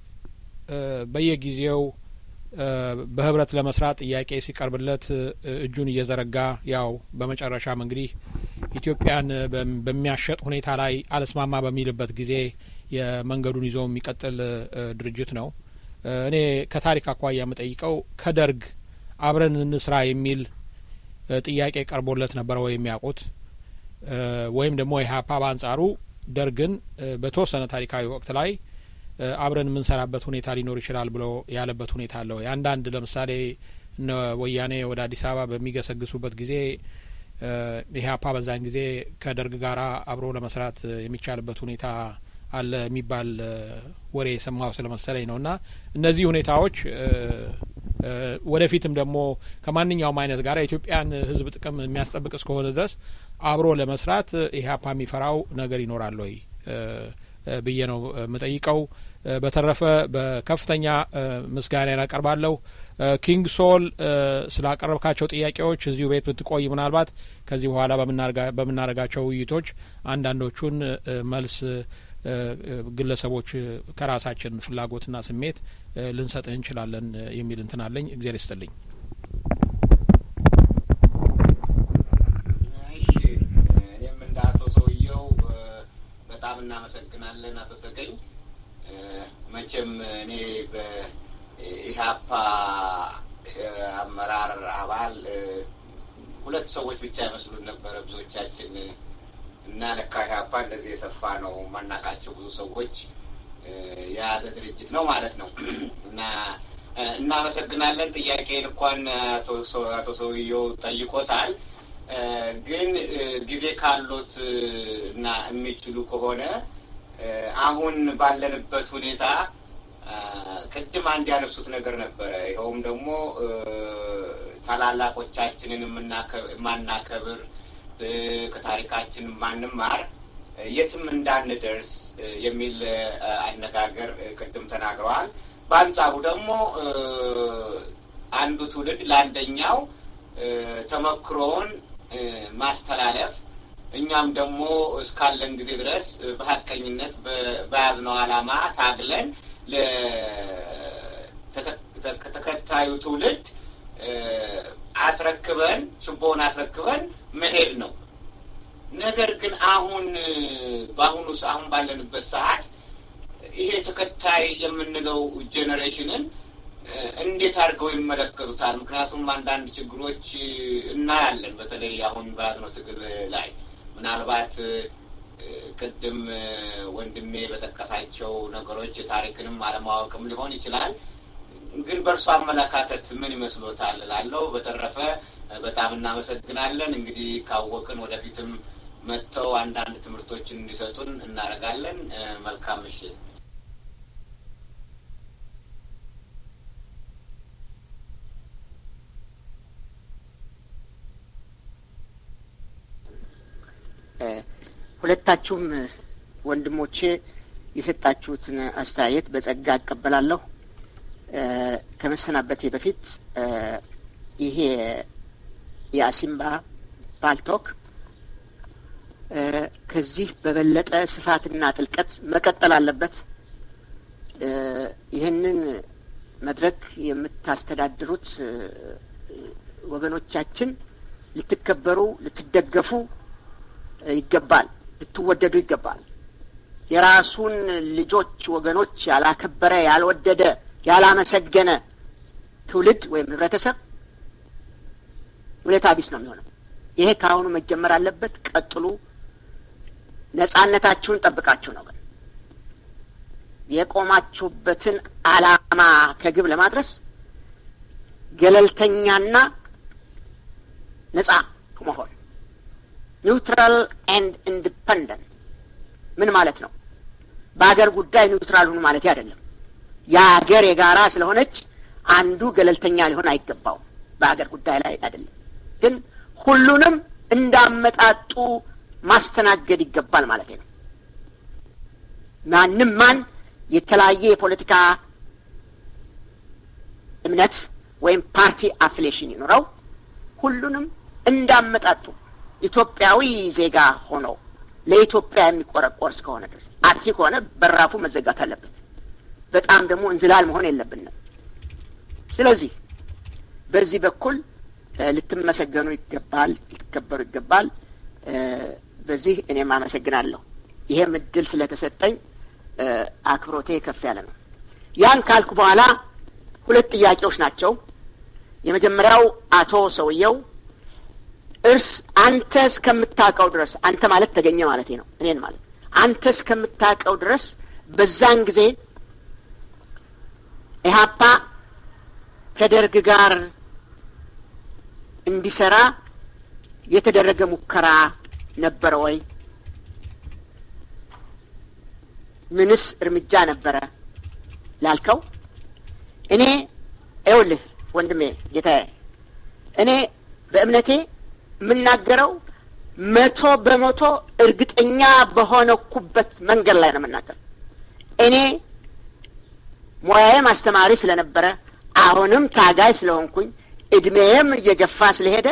በየጊዜው በህብረት ለመስራት ጥያቄ ሲቀርብለት እጁን እየዘረጋ ያው በመጨረሻም እንግዲህ ኢትዮጵያን በሚያሸጥ ሁኔታ ላይ አልስማማ በሚልበት ጊዜ የመንገዱን ይዞ የሚቀጥል ድርጅት ነው። እኔ ከታሪክ አኳያ የምጠይቀው ከደርግ አብረን እንስራ የሚል ጥያቄ ቀርቦለት ነበረ ወይ የሚያውቁት ወይም ደግሞ ኢህአፓ በአንጻሩ ደርግን በተወሰነ ታሪካዊ ወቅት ላይ አብረን የምንሰራበት ሁኔታ ሊኖር ይችላል ብሎ ያለበት ሁኔታ አለው። አንዳንድ ለምሳሌ እነ ወያኔ ወደ አዲስ አበባ በሚገሰግሱበት ጊዜ ኢህአፓ በዛን ጊዜ ከደርግ ጋር አብሮ ለመስራት የሚቻልበት ሁኔታ አለ የሚባል ወሬ የሰማው ስለመሰለኝ ነው። እና እነዚህ ሁኔታዎች ወደፊትም ደግሞ ከማንኛውም አይነት ጋር የኢትዮጵያን ሕዝብ ጥቅም የሚያስጠብቅ እስከሆነ ድረስ አብሮ ለመስራት ኢህአፓ የሚፈራው ነገር ይኖራል ወይ ብዬ ነው የምጠይቀው። በተረፈ በከፍተኛ ምስጋና ያቀርባለሁ። ኪንግ ሶል ስላቀረብካቸው ጥያቄዎች እዚሁ ቤት ብትቆይ ምናልባት ከዚህ በኋላ በምናደርጋቸው ውይይቶች አንዳንዶቹን መልስ ግለሰቦች ከራሳችን ፍላጎትና ስሜት ልንሰጥህ እንችላለን የሚል እንትን አለኝ። እግዜር ይስጥልኝ። እሺ እኔም እንደ አቶ ሰውየው በጣም እናመሰግናለን አቶ ተገኝ። መቼም እኔ በኢህአፓ አመራር አባል ሁለት ሰዎች ብቻ ይመስሉት ነበረ ብዙዎቻችን እና ለካ ኢህአፓ እንደዚህ የሰፋ ነው ማናቃቸው ብዙ ሰዎች የያዘ ድርጅት ነው ማለት ነው እና እናመሰግናለን። ጥያቄ እንኳን አቶ ሰውየው ጠይቆታል። ግን ጊዜ ካሎት እና የሚችሉ ከሆነ አሁን ባለንበት ሁኔታ ቅድም አንድ ያነሱት ነገር ነበረ። ይኸውም ደግሞ ታላላቆቻችንን የማናከብር ከታሪካችን ማንማር የትም እንዳንደርስ የሚል አነጋገር ቅድም ተናግረዋል። በአንጻሩ ደግሞ አንዱ ትውልድ ለአንደኛው ተመክሮውን ማስተላለፍ እኛም ደግሞ እስካለን ጊዜ ድረስ በሀቀኝነት በያዝነው ዓላማ ታግለን ተከታዩ ትውልድ አስረክበን ችቦውን አስረክበን መሄድ ነው። ነገር ግን አሁን በአሁኑ አሁን ባለንበት ሰዓት ይሄ ተከታይ የምንለው ጄኔሬሽንን እንዴት አድርገው ይመለከቱታል? ምክንያቱም አንዳንድ ችግሮች እናያለን። በተለይ አሁን በያዝነው ትግል ላይ ምናልባት ቅድም ወንድሜ በጠቀሳቸው ነገሮች ታሪክንም አለማወቅም ሊሆን ይችላል። ግን በእርሱ አመለካከት ምን ይመስሎታል እላለሁ። በተረፈ በጣም እናመሰግናለን። እንግዲህ ካወቅን ወደፊትም መጥተው አንዳንድ ትምህርቶችን እንዲሰጡን እናደርጋለን። መልካም ምሽት። ሁለታችሁም ወንድሞቼ የሰጣችሁትን አስተያየት በጸጋ እቀበላለሁ። ከመሰናበቴ በፊት ይሄ የአሲምባ ፓልቶክ ከዚህ በበለጠ ስፋትና ጥልቀት መቀጠል አለበት። ይህንን መድረክ የምታስተዳድሩት ወገኖቻችን ልትከበሩ፣ ልትደገፉ ይገባል። ልትወደዱ ይገባል። የራሱን ልጆች ወገኖች ያላከበረ፣ ያልወደደ፣ ያላመሰገነ ትውልድ ወይም ህብረተሰብ ውለታ ቢስ ነው የሚሆነው። ይሄ ከአሁኑ መጀመር አለበት። ቀጥሉ። ነጻነታችሁን ጠብቃችሁ ነው። ግን የቆማችሁበትን ዓላማ ከግብ ለማድረስ ገለልተኛና ነጻ መሆን ኒውትራል ኤንድ ኢንዲፐንደንት ምን ማለት ነው? በሀገር ጉዳይ ኒውትራል ሁኑ ማለት አይደለም። የሀገር የጋራ ስለሆነች አንዱ ገለልተኛ ሊሆን አይገባውም። በሀገር ጉዳይ ላይ አይደለም፣ ግን ሁሉንም እንዳመጣጡ ማስተናገድ ይገባል ማለት ነው። ማንም ማን የተለያየ የፖለቲካ እምነት ወይም ፓርቲ አፍሌሽን ይኖረው ሁሉንም እንዳመጣጡ ኢትዮጵያዊ ዜጋ ሆኖ ለኢትዮጵያ የሚቆረቆር እስከሆነ ድረስ አጥፊ ከሆነ በራፉ መዘጋት አለበት። በጣም ደግሞ እንዝላል መሆን የለብንም። ስለዚህ በዚህ በኩል ልትመሰገኑ ይገባል፣ ልትከበሩ ይገባል። በዚህ እኔም አመሰግናለሁ። ይሄም እድል ስለተሰጠኝ አክብሮቴ ከፍ ያለ ነው። ያን ካልኩ በኋላ ሁለት ጥያቄዎች ናቸው። የመጀመሪያው አቶ ሰውየው እርስ አንተ እስከምታውቀው ድረስ አንተ ማለት ተገኘ ማለት ነው፣ እኔን ማለት አንተ እስከምታውቀው ድረስ በዛን ጊዜ ኢህአፓ ከደርግ ጋር እንዲሰራ የተደረገ ሙከራ ነበረ ወይ? ምንስ እርምጃ ነበረ ላልከው እኔ ይኸውልህ ወንድሜ ጌታዬ፣ እኔ በእምነቴ የምናገረው መቶ በመቶ እርግጠኛ በሆነኩበት መንገድ ላይ ነው የምናገረው። እኔ ሙያዬም አስተማሪ ስለነበረ አሁንም ታጋይ ስለሆንኩኝ እድሜዬም እየገፋ ስለሄደ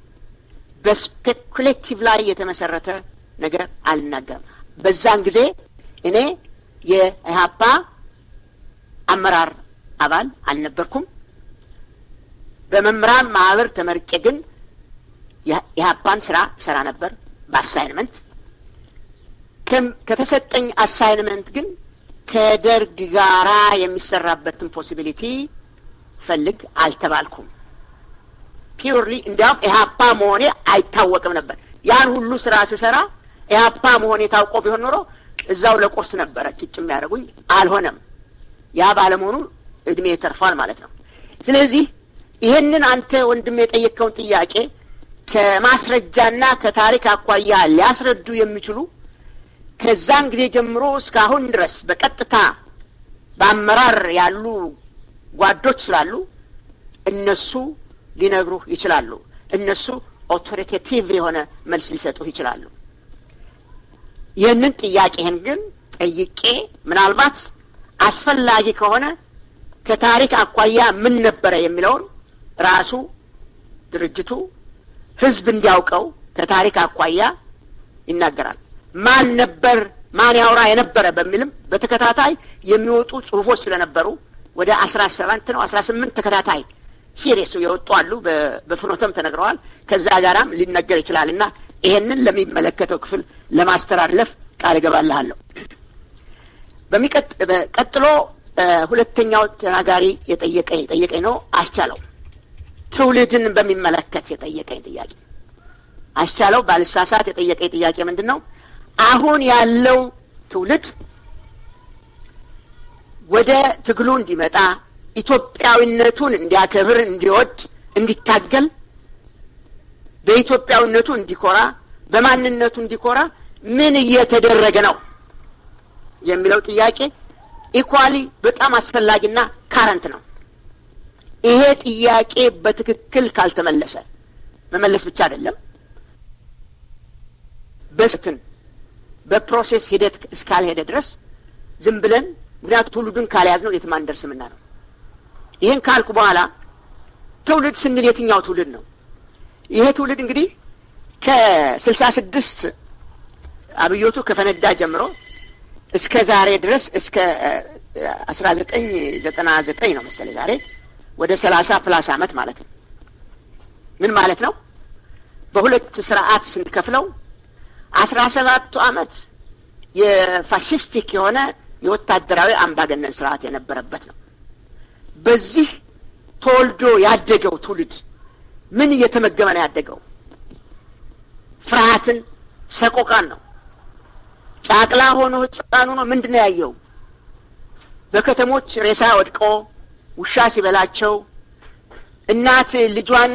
በስፔኩሌቲቭ ላይ የተመሰረተ ነገር አልናገርም። በዛን ጊዜ እኔ የኢህአፓ አመራር አባል አልነበርኩም። በመምህራን ማህበር ተመርጬ ግን የኢህአፓን ስራ ሰራ ነበር በአሳይንመንት ከተሰጠኝ አሳይንመንት ግን ከደርግ ጋራ የሚሰራበትን ፖሲቢሊቲ ፈልግ አልተባልኩም። ፒውርሊ እንዲያውም ኢህአፓ መሆኔ አይታወቅም ነበር። ያን ሁሉ ስራ ስሰራ ኢህአፓ መሆኔ ታውቆ ቢሆን ኖሮ እዛው ለቁርስ ነበረ ጭጭ የሚያደርጉኝ። አልሆነም። ያ ባለመሆኑ እድሜ ተርፏል ማለት ነው። ስለዚህ ይህንን አንተ ወንድም የጠየቅከውን ጥያቄ ከማስረጃና ከታሪክ አኳያ ሊያስረዱ የሚችሉ ከዛን ጊዜ ጀምሮ እስካሁን ድረስ በቀጥታ በአመራር ያሉ ጓዶች ስላሉ እነሱ ሊነግሩህ ይችላሉ። እነሱ ኦቶሪቴቲቭ የሆነ መልስ ሊሰጡህ ይችላሉ። ይህንን ጥያቄህን ግን ጠይቄ ምናልባት አስፈላጊ ከሆነ ከታሪክ አኳያ ምን ነበረ የሚለውን ራሱ ድርጅቱ ህዝብ እንዲያውቀው ከታሪክ አኳያ ይናገራል። ማን ነበር ማን ያውራ የነበረ በሚልም በተከታታይ የሚወጡ ጽሁፎች ስለነበሩ ወደ አስራ ሰባት ነው አስራ ስምንት ተከታታይ ሲሪየስ የወጡ አሉ። በፍኖተም ተነግረዋል። ከዛ ጋራም ሊነገር ይችላል እና ይሄንን ለሚመለከተው ክፍል ለማስተላለፍ ቃል እገባልሃለሁ። ቀጥሎ ሁለተኛው ተናጋሪ የጠየቀኝ ጠየቀኝ ነው አስቻለው ትውልድን በሚመለከት የጠየቀኝ ጥያቄ አስቻለው ባልሳሳት የጠየቀኝ ጥያቄ ምንድን ነው? አሁን ያለው ትውልድ ወደ ትግሉ እንዲመጣ ኢትዮጵያዊነቱን እንዲያከብር፣ እንዲወድ፣ እንዲታገል በኢትዮጵያዊነቱ እንዲኮራ፣ በማንነቱ እንዲኮራ ምን እየተደረገ ነው የሚለው ጥያቄ ኢኳሊ በጣም አስፈላጊና ካረንት ነው። ይሄ ጥያቄ በትክክል ካልተመለሰ መመለስ ብቻ አይደለም፣ በስትን በፕሮሴስ ሂደት እስካልሄደ ድረስ ዝም ብለን ምክንያቱ ትውልዱን ካልያዝ ነው የትም አንደርስምና ነው። ይህን ካልኩ በኋላ ትውልድ ስንል የትኛው ትውልድ ነው? ይሄ ትውልድ እንግዲህ ከስልሳ ስድስት አብዮቱ ከፈነዳ ጀምሮ እስከ ዛሬ ድረስ እስከ አስራ ዘጠኝ ዘጠና ዘጠኝ ነው መሰለኝ ዛሬ ወደ ሰላሳ ፕላስ አመት ማለት ነው። ምን ማለት ነው? በሁለት ስርዓት ስንከፍለው አስራ ሰባቱ አመት የፋሽስቲክ የሆነ የወታደራዊ አምባገነን ስርዓት የነበረበት ነው። በዚህ ተወልዶ ያደገው ትውልድ ምን እየተመገበ ነው ያደገው? ፍርሃትን፣ ሰቆቃን ነው። ጫቅላ ሆኖ ህፃን ሆኖ ምንድን ነው ያየው? በከተሞች ሬሳ ወድቆ ውሻ ሲበላቸው እናት ልጇን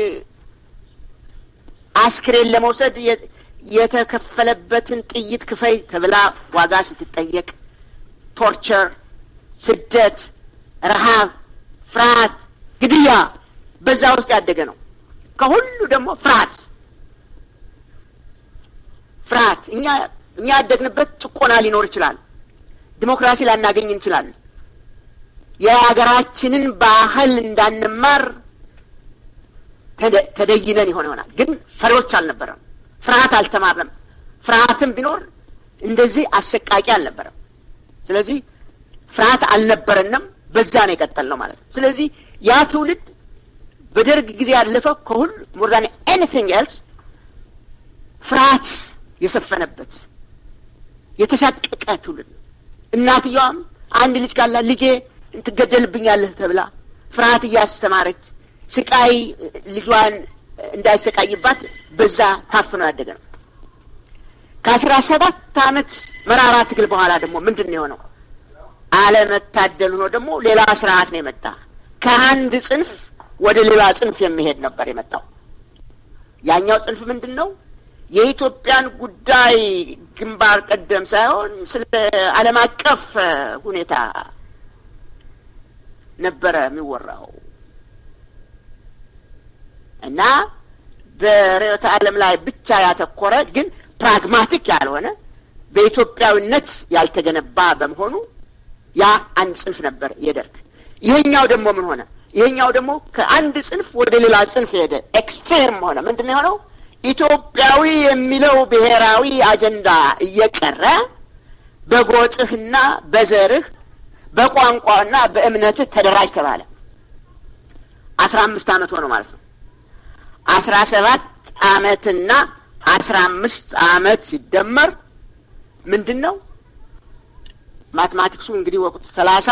አስክሬን ለመውሰድ የተከፈለበትን ጥይት ክፈይ ተብላ ዋጋ ስትጠየቅ፣ ቶርቸር፣ ስደት፣ ረሃብ፣ ፍርሃት፣ ግድያ በዛ ውስጥ ያደገ ነው። ከሁሉ ደግሞ ፍርሃት ፍርሃት እኛ እኛ ያደግንበት ጭቆና ሊኖር ይችላል። ዲሞክራሲ ላናገኝ እንችላለን። የሀገራችንን ባህል እንዳንማር ተደይነን ይሆን ይሆናል። ግን ፈሪዎች አልነበረም። ፍርሃት አልተማርንም። ፍርሃትም ቢኖር እንደዚህ አሰቃቂ አልነበረም። ስለዚህ ፍርሃት አልነበረንም። በዛ ነው የቀጠልነው ማለት ነው። ስለዚህ ያ ትውልድ በደርግ ጊዜ ያለፈው ከሁሉ ሞር ዛን ኤኒቲንግ ኤልስ ፍርሃት የሰፈነበት የተሳቀቀ ትውልድ ነው። እናትየዋም አንድ ልጅ ካላ ልጄ ትገደልብኛለህ ተብላ ፍርሃት እያስተማረች ስቃይ ልጇን እንዳይሰቃይባት በዛ ታፍኖ ያደገ ነው። ከአስራ ሰባት አመት መራራ ትግል በኋላ ደግሞ ምንድን ነው የሆነው? አለመታደሉ ነው ደግሞ ሌላ ስርዓት ነው የመጣ። ከአንድ ጽንፍ ወደ ሌላ ጽንፍ የሚሄድ ነበር የመጣው። ያኛው ጽንፍ ምንድን ነው? የኢትዮጵያን ጉዳይ ግንባር ቀደም ሳይሆን ስለ ዓለም አቀፍ ሁኔታ ነበረ የሚወራው እና በርዕዮተ ዓለም ላይ ብቻ ያተኮረ ግን ፕራግማቲክ ያልሆነ በኢትዮጵያዊነት ያልተገነባ በመሆኑ ያ አንድ ጽንፍ ነበር የደርግ። ይሄኛው ደግሞ ምን ሆነ? ይሄኛው ደግሞ ከአንድ ጽንፍ ወደ ሌላ ጽንፍ ሄደ። ኤክስትሪም ሆነ። ምንድን ነው የሆነው? ኢትዮጵያዊ የሚለው ብሔራዊ አጀንዳ እየቀረ በጎጥህና በዘርህ በቋንቋና በእምነትህ ተደራጅ ተባለ። አስራ አምስት አመት ሆነ ማለት ነው። አስራ ሰባት አመትና አስራ አምስት አመት ሲደመር ምንድን ነው ማትማቲክሱ እንግዲህ ወቅቱ ሰላሳ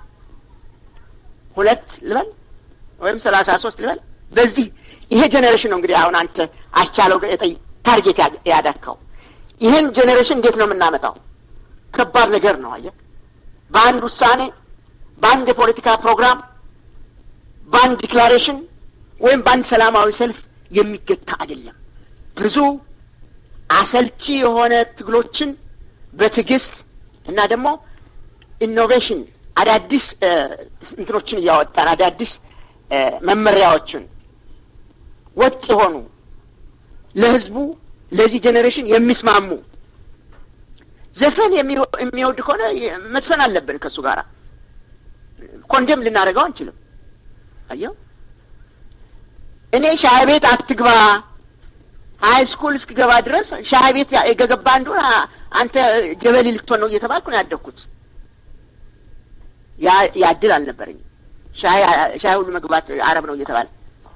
ሁለት ልበል ወይም ሰላሳ ሶስት ልበል በዚህ ይሄ ጄኔሬሽን ነው እንግዲህ አሁን አንተ አስቻለው ታርጌት ያዳካው ይህን ጄኔሬሽን እንዴት ነው የምናመጣው? ከባድ ነገር ነው። አየህ፣ በአንድ ውሳኔ፣ በአንድ የፖለቲካ ፕሮግራም፣ በአንድ ዲክላሬሽን ወይም በአንድ ሰላማዊ ሰልፍ የሚገታ አይደለም። ብዙ አሰልቺ የሆነ ትግሎችን በትዕግስት እና ደግሞ ኢኖቬሽን አዳዲስ እንትኖችን እያወጣን አዳዲስ መመሪያዎችን ወጥ የሆኑ ለህዝቡ ለዚህ ጄኔሬሽን የሚስማሙ ዘፈን የሚወድ ከሆነ መዝፈን አለብን። ከእሱ ጋር ኮንደም ልናደርገው አንችልም። አየው እኔ ሻይ ቤት አትግባ ሀይ ስኩል እስክገባ ድረስ ሻይ ቤት የገባ እንደሆነ አንተ ጀበሊ ልትሆን ነው እየተባልኩ ነው ያደግኩት። ያ እድል አልነበረኝም። ሻይ ሁሉ መግባት አረብ ነው እየተባለ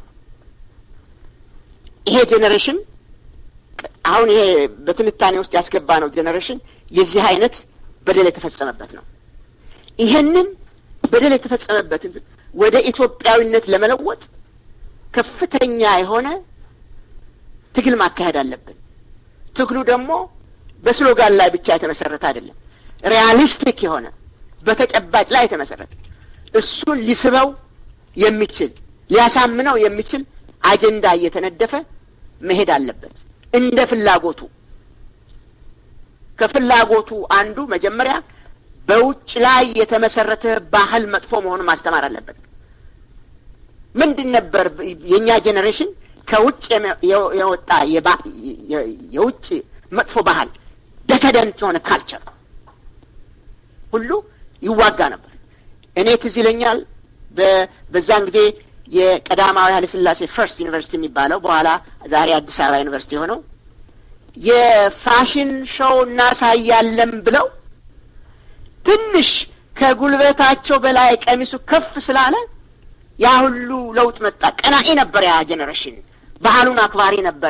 ይሄ ጄኔሬሽን አሁን ይሄ በትንታኔ ውስጥ ያስገባ ነው ጄኔሬሽን የዚህ አይነት በደል የተፈጸመበት ነው። ይሄንን በደል የተፈጸመበትን ወደ ኢትዮጵያዊነት ለመለወጥ ከፍተኛ የሆነ ትግል ማካሄድ አለብን። ትግሉ ደግሞ በስሎጋን ላይ ብቻ የተመሰረተ አይደለም። ሪያሊስቲክ የሆነ በተጨባጭ ላይ የተመሰረተ እሱን ሊስበው የሚችል ሊያሳምነው የሚችል አጀንዳ እየተነደፈ መሄድ አለበት እንደ ፍላጎቱ። ከፍላጎቱ አንዱ መጀመሪያ በውጭ ላይ የተመሰረተ ባህል መጥፎ መሆኑን ማስተማር አለበት። ምንድን ነበር የእኛ ጄኔሬሽን ከውጭ የወጣ የውጭ መጥፎ ባህል ደከደንት የሆነ ካልቸር ሁሉ ይዋጋ ነበር። እኔ ትዝ ይለኛል በዛን ጊዜ የቀዳማዊ ኃይለ ሥላሴ ፈርስት ዩኒቨርሲቲ የሚባለው በኋላ ዛሬ አዲስ አበባ ዩኒቨርሲቲ የሆነው የፋሽን ሾው እናሳያለን ብለው ትንሽ ከጉልበታቸው በላይ ቀሚሱ ከፍ ስላለ ያ ሁሉ ለውጥ መጣ። ቀናኢ ነበር ያ ጄኔሬሽን፣ ባህሉን አክባሪ ነበረ።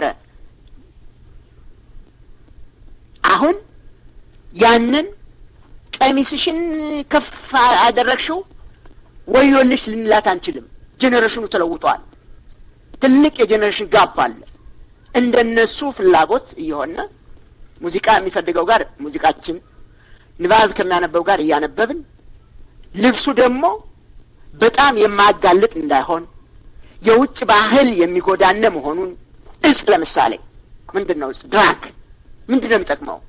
አሁን ያንን ቀሚስሽን ከፍ አደረግሽው ወዮልሽ ልንላት አንችልም። ጄኔሬሽኑ ተለውጧል። ትልቅ የጄኔሬሽን ጋፕ አለ። እንደነሱ ፍላጎት እየሆነ ሙዚቃ የሚፈልገው ጋር ሙዚቃችን፣ ንባብ ከሚያነበው ጋር እያነበብን ልብሱ ደግሞ በጣም የማያጋልጥ እንዳይሆን የውጭ ባህል የሚጎዳነ መሆኑን እጽ ለምሳሌ ምንድን ነው እጽ ድራግ ምንድን ነው የሚጠቅመው?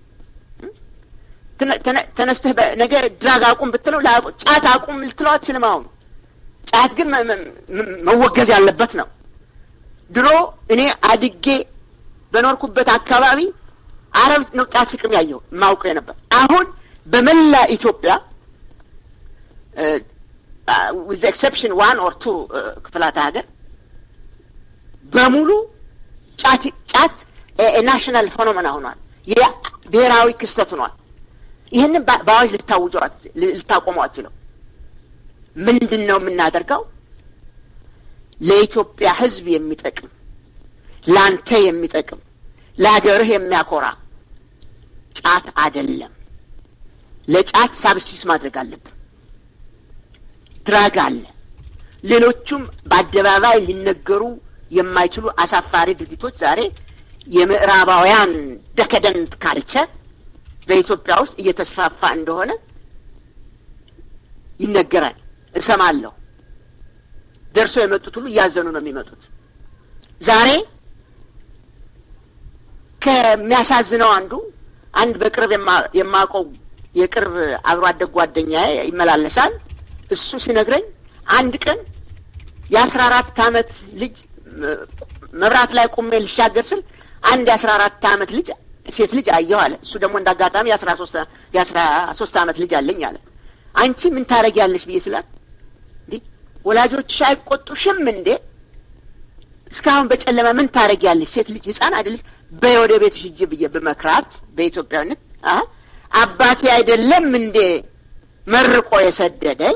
ተነስተህ ነገ ድራግ አቁም ብትለው ጫት አቁም ልትለው አትችልም። አሁን ጫት ግን መወገዝ ያለበት ነው። ድሮ እኔ አድጌ በኖርኩበት አካባቢ አረብ ነው ጫት ስቅም ያየው የማውቀው የነበር። አሁን በመላ ኢትዮጵያ ዊዝ ኤክሰፕሽን ዋን ኦር ቱ ክፍላተ ሀገር በሙሉ ጫት ጫት ናሽናል ፎኖሜና ሆኗል። ብሔራዊ ክስተት ሆኗል። ይህንን በአዋጅ ልታውጁ ልታቆሙ አትችለው። ምንድን ነው የምናደርገው? ለኢትዮጵያ ሕዝብ የሚጠቅም ለአንተ የሚጠቅም ለሀገርህ የሚያኮራ ጫት አይደለም። ለጫት ሳብስቲቱት ማድረግ አለብን። ድራግ አለ። ሌሎቹም በአደባባይ ሊነገሩ የማይችሉ አሳፋሪ ድርጊቶች ዛሬ የምዕራባውያን ደከደንት ካልቸር በኢትዮጵያ ውስጥ እየተስፋፋ እንደሆነ ይነገራል፣ እሰማለሁ። ደርሶ የመጡት ሁሉ እያዘኑ ነው የሚመጡት። ዛሬ ከሚያሳዝነው አንዱ አንድ በቅርብ የማውቀው የቅርብ አብሮ አደግ ጓደኛዬ ይመላለሳል። እሱ ሲነግረኝ አንድ ቀን የአስራ አራት አመት ልጅ መብራት ላይ ቁሜ ልሻገር ስል አንድ የአስራ አራት አመት ልጅ ሴት ልጅ አየሁ አለ። እሱ ደግሞ እንደ አጋጣሚ የአስራ ሶስት የአስራ ሶስት አመት ልጅ አለኝ አለ። አንቺ ምን ታረጊያለሽ ብዬ ስላት እንዲህ ወላጆችሽ አይቆጡሽም እንዴ? እስካሁን በጨለማ ምን ታረጊያለሽ? ሴት ልጅ ህፃን አይደለች? በይ ወደ ቤትሽ ሂጂ ብዬ በመክራት በኢትዮጵያዊነት አባቴ አይደለም እንዴ መርቆ የሰደደኝ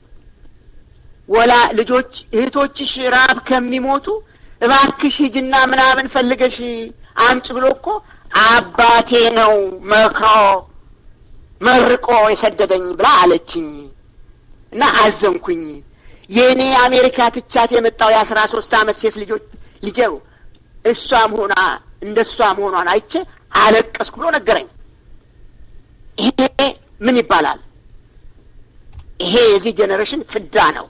ወላ ልጆች እህቶችሽ ራብ ከሚሞቱ እባክሽ ሂጂና ምናምን ፈልገሽ አምጭ ብሎ እኮ አባቴ ነው መክሮ መርቆ የሰደደኝ ብላ አለችኝ እና አዘንኩኝ። የእኔ አሜሪካ ትቻት የመጣው የአስራ ሶስት አመት ሴት ልጆች ልጄው እሷ መሆኗ እንደ እሷ መሆኗን አይቼ አለቀስኩ ብሎ ነገረኝ። ይሄ ምን ይባላል? ይሄ የዚህ ጄኔሬሽን ፍዳ ነው።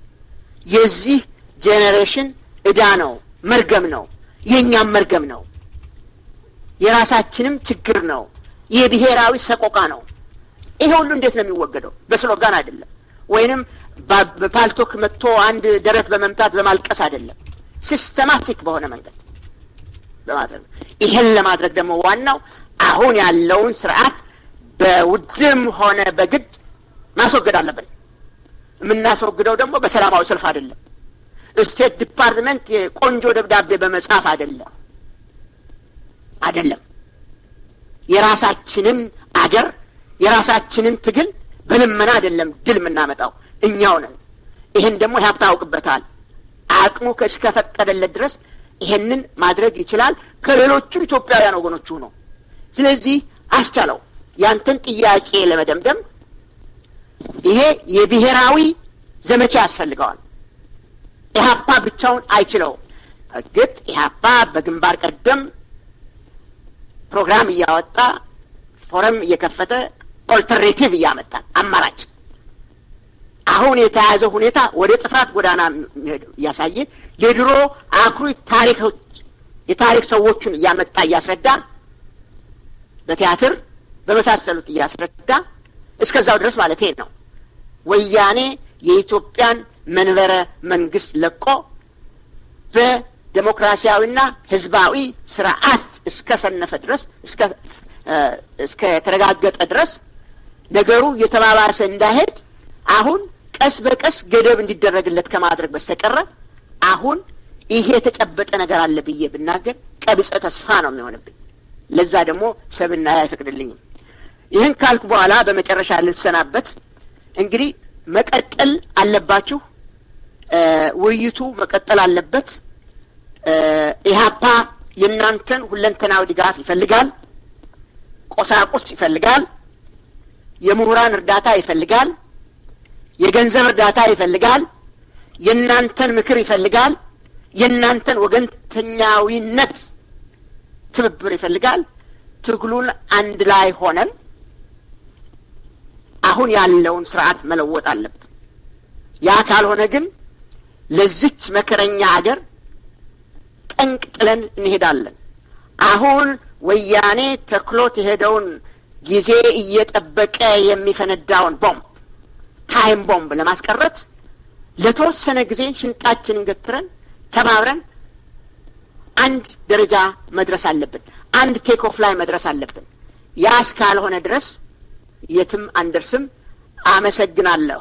የዚህ ጄኔሬሽን እዳ ነው፣ መርገም ነው፣ የእኛም መርገም ነው፣ የራሳችንም ችግር ነው፣ የብሔራዊ ሰቆቃ ነው። ይሄ ሁሉ እንዴት ነው የሚወገደው? በስሎጋን አይደለም፣ ወይንም በፓልቶክ መጥቶ አንድ ደረት በመምታት በማልቀስ አይደለም፣ ሲስተማቲክ በሆነ መንገድ በማድረግ ይሄን ለማድረግ ደግሞ ዋናው አሁን ያለውን ስርዓት በውድም ሆነ በግድ ማስወገድ አለብን። የምናስወግደው ደግሞ በሰላማዊ ሰልፍ አይደለም። ስቴት ዲፓርትመንት የቆንጆ ደብዳቤ በመጻፍ አይደለም አይደለም። የራሳችንን አገር የራሳችንን ትግል በልመና አይደለም ድል የምናመጣው እኛው ነን። ይህን ደግሞ ኢህአፓ ያውቅበታል። አቅሙ እስከፈቀደለት ድረስ ይሄንን ማድረግ ይችላል ከሌሎቹም ኢትዮጵያውያን ወገኖቹ ነው። ስለዚህ አስቻለው ያንተን ጥያቄ ለመደምደም ይሄ የብሔራዊ ዘመቻ ያስፈልገዋል። ኢህአፓ ብቻውን አይችለውም። እርግጥ ኢህአፓ በግንባር ቀደም ፕሮግራም እያወጣ ፎረም እየከፈተ ኦልተርኔቲቭ እያመጣ አማራጭ አሁን የተያዘው ሁኔታ ወደ ጥፋት ጎዳና እያሳየ የድሮ አኩሪ ታሪኮች የታሪክ ሰዎቹን እያመጣ እያስረዳ በቲያትር በመሳሰሉት እያስረዳ እስከዛው ድረስ ማለት ነው። ወያኔ የኢትዮጵያን መንበረ መንግስት ለቆ በዴሞክራሲያዊና ህዝባዊ ስርዓት እስከ ሰነፈ ድረስ እስከ ተረጋገጠ ድረስ ነገሩ የተባባሰ እንዳይሄድ አሁን ቀስ በቀስ ገደብ እንዲደረግለት ከማድረግ በስተቀረ አሁን ይሄ የተጨበጠ ነገር አለ ብዬ ብናገር ቀብጸ ተስፋ ነው የሚሆንብኝ። ለዛ ደግሞ ሰብና አይፈቅድልኝም። ይህን ካልኩ በኋላ በመጨረሻ ልሰናበት። እንግዲህ መቀጠል አለባችሁ። ውይይቱ መቀጠል አለበት። ኢህአፓ የእናንተን ሁለንተናዊ ድጋፍ ይፈልጋል። ቆሳቁስ ይፈልጋል። የምሁራን እርዳታ ይፈልጋል። የገንዘብ እርዳታ ይፈልጋል። የእናንተን ምክር ይፈልጋል። የእናንተን ወገንተኛዊነት ትብብር ይፈልጋል። ትግሉን አንድ ላይ ሆነን አሁን ያለውን ስርዓት መለወጥ አለብን። ያ ካልሆነ ግን ለዚች መከረኛ አገር ጠንቅ ጥለን እንሄዳለን። አሁን ወያኔ ተክሎት የሄደውን ጊዜ እየጠበቀ የሚፈነዳውን ቦምብ ታይም ቦምብ ለማስቀረት ለተወሰነ ጊዜ ሽንጣችንን ገትረን ተባብረን አንድ ደረጃ መድረስ አለብን። አንድ ቴክ ኦፍ ላይ መድረስ አለብን። ያ እስካልሆነ ድረስ የትም አንደርስም። አመሰግናለሁ።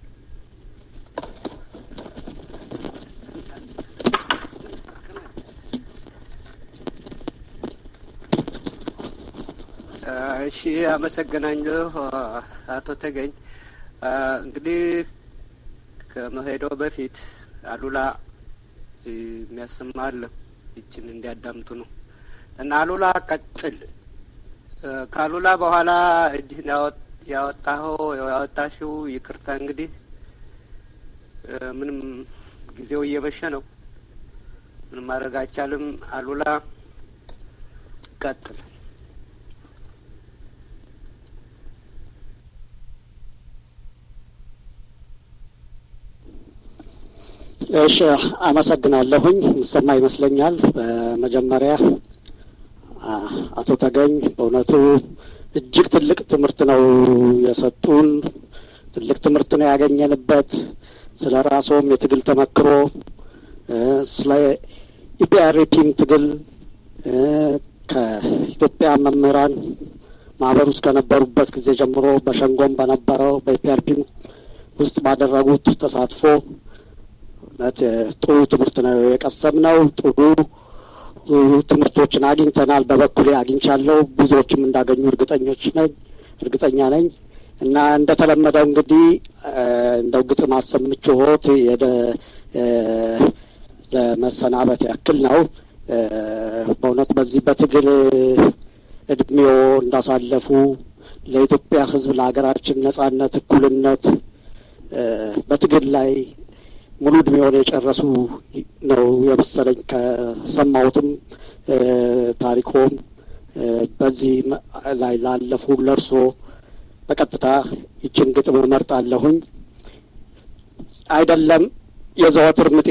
እሺ፣ አመሰግናለሁ አቶ ተገኝ። እንግዲህ ከመሄዶ በፊት አሉላ የሚያሰማል ይችን እንዲያዳምጡ ነው እና አሉላ ቀጥል። ከአሉላ በኋላ እጅህን ያወጣኸው ያወጣሽው ይቅርታ እንግዲህ ምንም ጊዜው እየመሸ ነው። ምንም ማድረግ አይቻልም። አሉላ ቀጥል። እሺ አመሰግናለሁኝ። ምሰማ ይመስለኛል። በመጀመሪያ አቶ ተገኝ በእውነቱ እጅግ ትልቅ ትምህርት ነው የሰጡን። ትልቅ ትምህርት ነው ያገኘንበት። ስለ ራስዎም የትግል ተመክሮ፣ ስለ ኢፒአርፒም ትግል ከኢትዮጵያ መምህራን ማህበር ውስጥ ከነበሩበት ጊዜ ጀምሮ በሸንጎም በነበረው በኢፒአርፒም ውስጥ ባደረጉት ተሳትፎ እውነት ጥሩ ትምህርት ነው የቀሰምነው። ጥሩ ትምህርቶችን አግኝተናል። በበኩሌ አግኝቻለሁ። ብዙዎችም እንዳገኙ እርግጠኞች ነኝ እርግጠኛ ነኝ እና እንደተለመደው እንግዲህ እንደው ግጥም አሰምችሆት የደ ለመሰናበት ያክል ነው። በእውነት በዚህ በትግል እድሜዎ እንዳሳለፉ ለኢትዮጵያ ሕዝብ ለሀገራችን ነጻነት፣ እኩልነት በትግል ላይ ሙሉ እድሜውን የጨረሱ ነው የመሰለኝ ከሰማሁትም ታሪኮም በዚህ ላይ ላለፉ ለእርሶ በቀጥታ ይችን ግጥም እመርጣለሁኝ። አይደለም የዘወትር ምጤ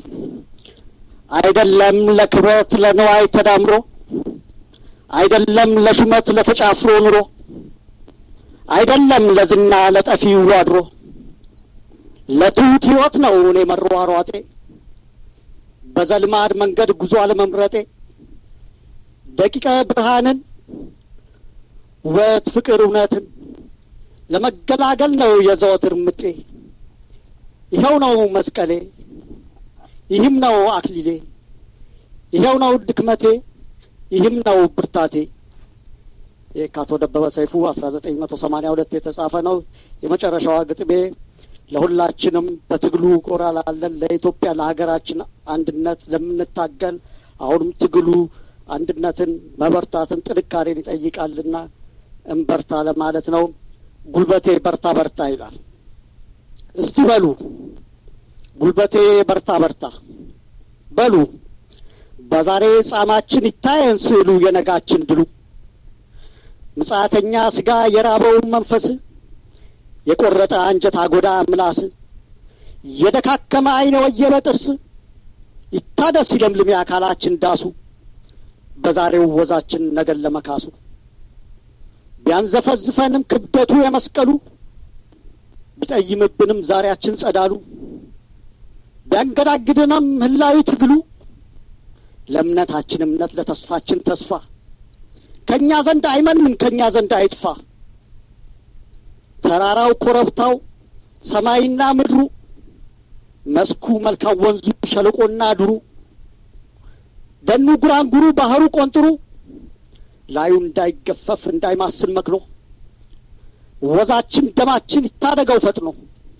አይደለም ለክብረት ለንዋይ ተዳምሮ አይደለም ለሹመት ለተጫፍሮ ኑሮ አይደለም ለዝና ለጠፊው አድሮ ለትሁት ህይወት ነው እኔ መሯሯጤ በዘልማድ መንገድ ጉዞ አለመምረጤ ደቂቀ ብርሃንን ውበት ፍቅር እውነትን ለመገላገል ነው የዘወትር ምጤ ይኸው ነው መስቀሌ ይህም ነው አክሊሌ ይኸው ነው ድክመቴ ይህም ነው ብርታቴ ይህ ከአቶ ደበበ ሰይፉ አስራ ዘጠኝ መቶ ሰማኒያ ሁለት የተጻፈ ነው የመጨረሻዋ ግጥሜ ለሁላችንም በትግሉ ጎራ ላለን ለኢትዮጵያ ለሀገራችን አንድነት ለምንታገል አሁንም ትግሉ አንድነትን መበርታትን ጥንካሬን ይጠይቃልና እንበርታ ለማለት ነው። ጉልበቴ በርታ በርታ ይላል። እስቲ በሉ ጉልበቴ በርታ በርታ በሉ በዛሬ ጻማችን ይታየን ስዕሉ የነጋችን ድሉ ምጽአተኛ ስጋ የራበውን መንፈስ የቆረጠ አንጀት አጎዳ ምላስ የደካከመ አይነ ወየበ ጥርስ ይታደስ ይለምልም የአካላችን ዳሱ በዛሬው ወዛችን ነገን ለመካሱ ቢያንዘፈዝፈንም ክብደቱ የመስቀሉ ቢጠይምብንም ዛሬያችን ጸዳሉ ቢያንገዳግድንም ህላዊ ትግሉ ለእምነታችን እምነት ለተስፋችን ተስፋ ከእኛ ዘንድ አይመንም ከእኛ ዘንድ አይጥፋ ተራራው ኮረብታው ሰማይና ምድሩ መስኩ መልካም ወንዙ ሸለቆና ድሩ ደኑ ጉራንጉሩ ባህሩ ቆንጥሩ ላዩ እንዳይገፈፍ እንዳይማስን መክኖ ወዛችን ደማችን ይታደገው ፈጥኖ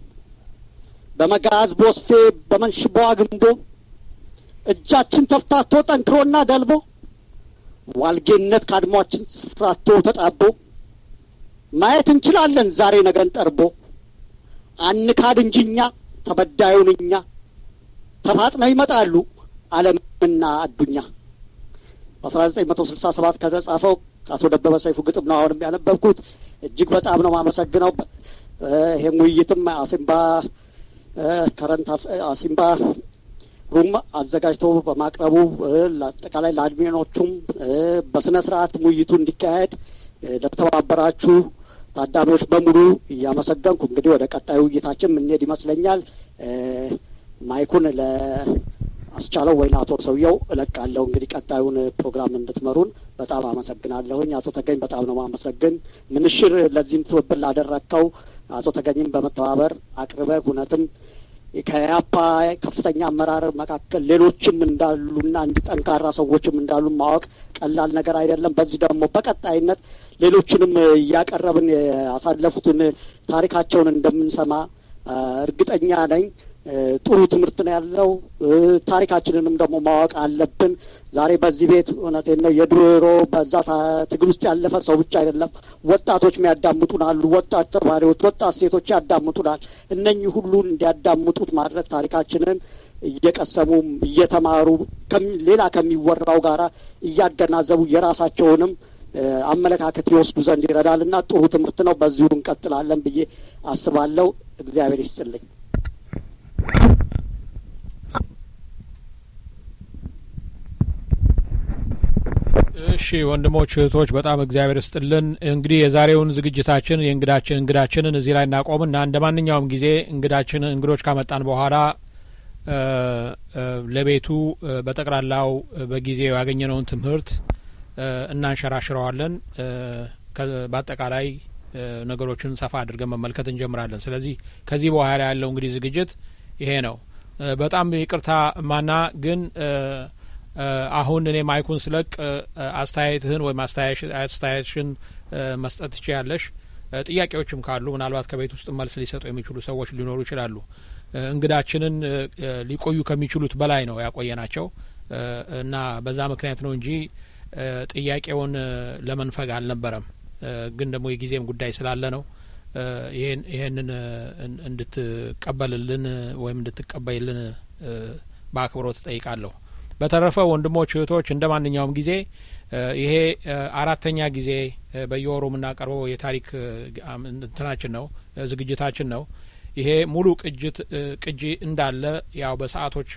በመጋዝ ቦስፌ በመንሽቦ አግምዶ እጃችን ተፍታቶ ጠንክሮና ደልቦ ዋልጌነት ካድሟችን ስፍራቶ ተጣቦ ማየት እንችላለን ዛሬ ነገን ጠርቦ አንካድ እንጂ እኛ ተበዳዩን እኛ ተፋጥነው ይመጣሉ ዓለምና አዱኛ በአስራ ዘጠኝ መቶ ስልሳ ሰባት ከተጻፈው አቶ ደበበ ሰይፉ ግጥም ነው አሁንም ያነበብኩት። እጅግ በጣም ነው የማመሰግነው። ይሄን ውይይትም አሲምባ ከረንት አሲምባ ሩም አዘጋጅቶ በማቅረቡ አጠቃላይ ለአድሚኖቹም በስነ ስርዓት ውይይቱ እንዲካሄድ ለተባበራችሁ ታዳሚዎች በሙሉ እያመሰገንኩ እንግዲህ ወደ ቀጣዩ ውይይታችን የምንሄድ ይመስለኛል። ማይኩን ለአስቻለው ወይ ለአቶ ሰውየው እለቃለሁ። እንግዲህ ቀጣዩን ፕሮግራም እንድትመሩን በጣም አመሰግናለሁኝ። አቶ ተገኝ በጣም ነው ማመሰግን። ምንሽር ለዚህም ትብብር ላደረግከው አቶ ተገኝም በመተባበር አቅርበህ እውነትም ከያፓ ከፍተኛ አመራር መካከል ሌሎችም እንዳሉና እንዲህ ጠንካራ ሰዎችም እንዳሉ ማወቅ ቀላል ነገር አይደለም። በዚህ ደግሞ በቀጣይነት ሌሎችንም እያቀረብን ያሳለፉትን ታሪካቸውን እንደምንሰማ እርግጠኛ ነኝ። ጥሩ ትምህርት ነው ያለው። ታሪካችንንም ደግሞ ማወቅ አለብን። ዛሬ በዚህ ቤት እውነቴን ነው የድሮ በዛ ትግል ውስጥ ያለፈ ሰው ብቻ አይደለም፣ ወጣቶች የሚያዳምጡን አሉ። ወጣት ተማሪዎች፣ ወጣት ሴቶች ያዳምጡናል። እነኚህ ሁሉ እንዲያዳምጡት ማድረግ ታሪካችንን እየቀሰሙም እየተማሩ ሌላ ከሚወራው ጋራ እያገናዘቡ የራሳቸውንም አመለካከት ይወስዱ ዘንድ ይረዳል እና ጥሩ ትምህርት ነው። በዚሁ እንቀጥላለን ብዬ አስባለሁ። እግዚአብሔር ይስጥልኝ። እሺ ወንድሞች እህቶች፣ በጣም እግዚአብሔር ስጥልን። እንግዲህ የዛሬውን ዝግጅታችን የእንግዳችን እንግዳችንን እዚህ ላይ እናቆምና እንደ ማንኛውም ጊዜ እንግዳችን እንግዶች ካመጣን በኋላ ለቤቱ በጠቅላላው በጊዜው ያገኘነውን ትምህርት እናንሸራሽረዋለን። በአጠቃላይ ነገሮችን ሰፋ አድርገን መመልከት እንጀምራለን። ስለዚህ ከዚህ በኋላ ያለው እንግዲህ ዝግጅት ይሄ ነው። በጣም ይቅርታ ማና ግን አሁን እኔ ማይኩን ስለቅ አስተያየትህን ወይም አስተያየትሽን መስጠት ትችያለሽ። ጥያቄዎችም ካሉ ምናልባት ከቤት ውስጥ መልስ ሊሰጡ የሚችሉ ሰዎች ሊኖሩ ይችላሉ። እንግዳችንን ሊቆዩ ከሚችሉት በላይ ነው ያቆየናቸው እና በዛ ምክንያት ነው እንጂ ጥያቄውን ለመንፈግ አልነበረም። ግን ደግሞ የጊዜም ጉዳይ ስላለ ነው ይሄንን እንድትቀበልልን ወይም እንድትቀበይልን በአክብሮት እጠይቃለሁ። በተረፈ ወንድሞች እህቶች፣ እንደ ማንኛውም ጊዜ ይሄ አራተኛ ጊዜ በየወሩ የምናቀርበው የታሪክ እንትናችን ነው ዝግጅታችን ነው። ይሄ ሙሉ ቅጅት ቅጂ እንዳለ ያው በሰዓቶች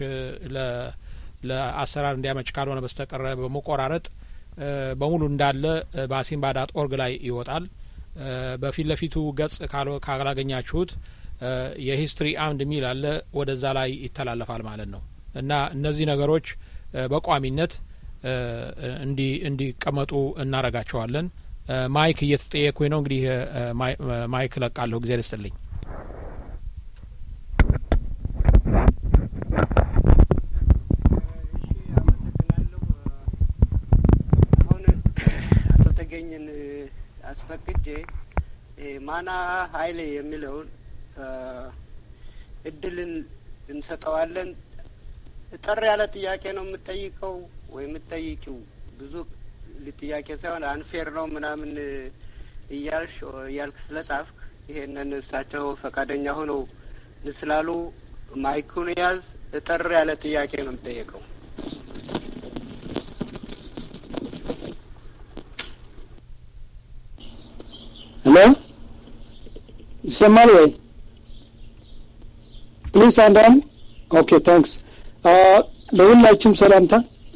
ለአሰራር እንዲያመች ካልሆነ በስተቀረ በመቆራረጥ በሙሉ እንዳለ በአሲምባ ዳት ኦርግ ላይ ይወጣል። በፊት ለፊቱ ገጽ ካላገኛችሁት የሂስትሪ አምድ የሚል አለ፣ ወደዛ ላይ ይተላለፋል ማለት ነው እና እነዚህ ነገሮች በቋሚነት እንዲቀመጡ እናረጋቸዋለን። ማይክ እየተጠየኩኝ ነው። እንግዲህ ማይክ ለቃለሁ። ጊዜ ልስጥልኝ። አቶ ተገኝን አስፈቅጄ ማና ሀይሌ የሚለውን እድልን እንሰጠዋለን። ጠር ያለ ጥያቄ ነው የምጠይቀው ወይ የምጠይቂው ብዙ ጥያቄ ሳይሆን አንፌር ነው ምናምን እያልሽ እያልክ ስለ ጻፍክ ይሄንን እሳቸው ፈቃደኛ ሆነው ስላሉ ማይኩን ያዝ። እጠር ያለ ጥያቄ ነው የምጠየቀው። ሄሎ ይሰማል ወይ? ፕሊዝ አንዳንድ ኦኬ ታንክስ ለሁላችሁም ሰላምታ።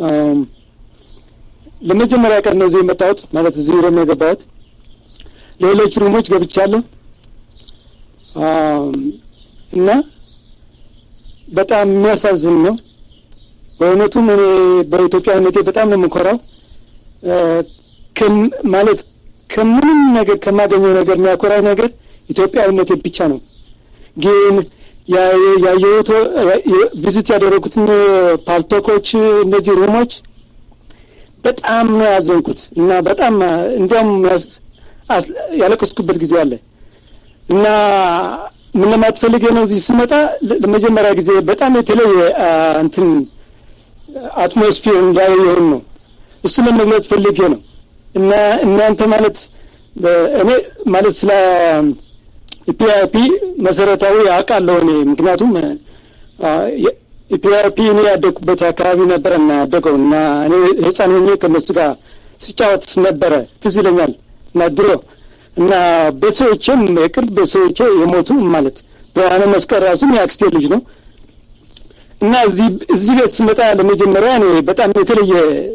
ለመጀመሪያ ቀን ነው እዚህ የመጣሁት ማለት እዚህ ሮም የገባሁት። ሌሎች ሩሞች ገብቻለሁ እና በጣም የሚያሳዝን ነው በእውነቱም። እኔ በኢትዮጵያዊነቴ በጣም ነው የምኮራው። ማለት ከምንም ነገር ከማገኘው ነገር የሚያኮራው ነገር ኢትዮጵያዊነቴ ብቻ ነው። ግን ያየሁት ቪዚት ያደረጉትን ፓልቶኮች እነዚህ ሩሞች በጣም ነው ያዘንኩት እና በጣም እንዲያውም ያለቀስኩበት ጊዜ አለ እና ምን ለማለት ፈልጌ ነው እዚህ ስመጣ ለመጀመሪያ ጊዜ በጣም የተለየ እንትን አትሞስፌር እንዳየሁን ነው እሱ ለመግለጽ ፈልጌ ነው እና እናንተ ማለት እኔ ማለት ስለ ኢፒአይፒ መሰረታዊ አውቃለሁ እኔ ምክንያቱም ኢፒአይፒ እኔ ያደግኩበት አካባቢ ነበር እና ያደገው እና እኔ ህፃን ሆኜ ከነሱ ጋር ሲጫወት ነበረ ትዝ ይለኛል እና ድሮ እና ቤተሰቦቼም የቅርብ ቤተሰቦቼ የሞቱ ማለት ብርሃነ መስቀል ራሱም የአክስቴ ልጅ ነው እና እዚህ እዚህ ቤት ስመጣ ለመጀመሪያ እኔ በጣም የተለየ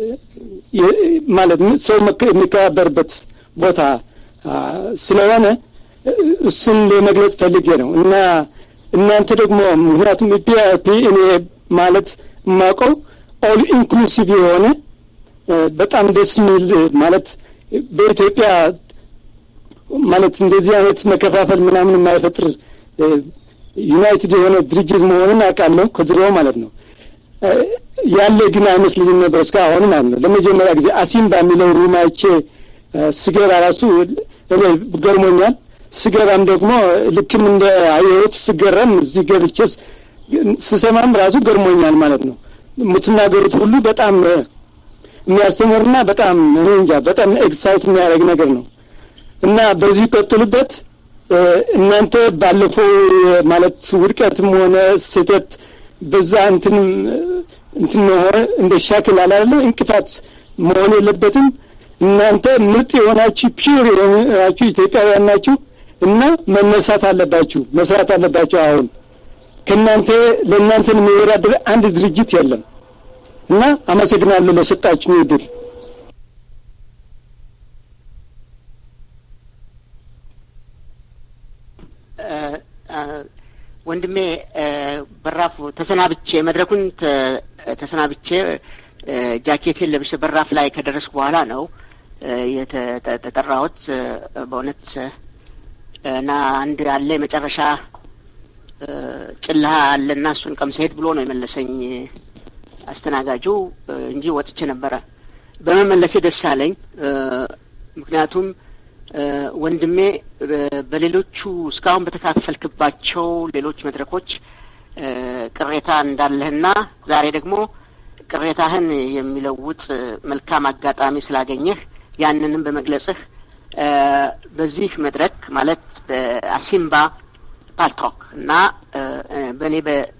ማለት ሰው የሚከባበርበት ቦታ ስለሆነ እሱን ለመግለጽ ፈልጌ ነው እና እናንተ ደግሞ ምክንያቱም ፒአርፒ እኔ ማለት የማውቀው ኦል ኢንክሉሲቭ የሆነ በጣም ደስ የሚል ማለት በኢትዮጵያ ማለት እንደዚህ አይነት መከፋፈል ምናምን የማይፈጥር ዩናይትድ የሆነ ድርጅት መሆኑን አውቃለሁ ከድሮ ማለት ነው ያለ ግን አይመስልኝም ነበር እስካሁን ማለት ነው ለመጀመሪያ ጊዜ አሲምባ የሚለው ሩማይቼ ስገባ ራሱ እኔ ገርሞኛል ስገባም ደግሞ ልክም እንደ አየሁት ስገረም እዚህ ገብቼስ ስሰማም ራሱ ገርሞኛል ማለት ነው የምትናገሩት ሁሉ በጣም የሚያስተምርና በጣም እኔ እንጃ በጣም ኤክሳይት የሚያደርግ ነገር ነው እና በዚህ ቀጥሉበት እናንተ ባለፈው ማለት ውድቀትም ሆነ ስህተት በዛ እንትን እንትን መሆን እንደ ሻክል አላለ እንቅፋት መሆን የለበትም እናንተ ምርጥ የሆናችሁ ፒር የሆናችሁ ኢትዮጵያውያን ናችሁ እና መነሳት አለባችሁ መስራት አለባችሁ አሁን ከእናንተ ለእናንተን የሚወዳደር አንድ ድርጅት የለም እና አመሰግናለሁ ለሰጣችሁ እድል ወንድሜ በራፍ ተሰናብቼ መድረኩን ተሰናብቼ ጃኬቴን ለብሼ በራፍ ላይ ከደረስኩ በኋላ ነው የተጠራሁት በእውነት እና አንድ አለ የመጨረሻ ጭልሃ አለና እሱን ቀምሰሄድ ብሎ ነው የመለሰኝ አስተናጋጁ እንጂ ወጥቼ ነበረ በመመለሴ ደስ አለኝ ምክንያቱም ወንድሜ በሌሎቹ እስካሁን በተካፈልክባቸው ሌሎች መድረኮች ቅሬታ እንዳለህና ዛሬ ደግሞ ቅሬታህን የሚለውጥ መልካም አጋጣሚ ስላገኘህ ያንንም በመግለጽህ በዚህ መድረክ ማለት በአሲምባ ፓልቶክ እና በእኔ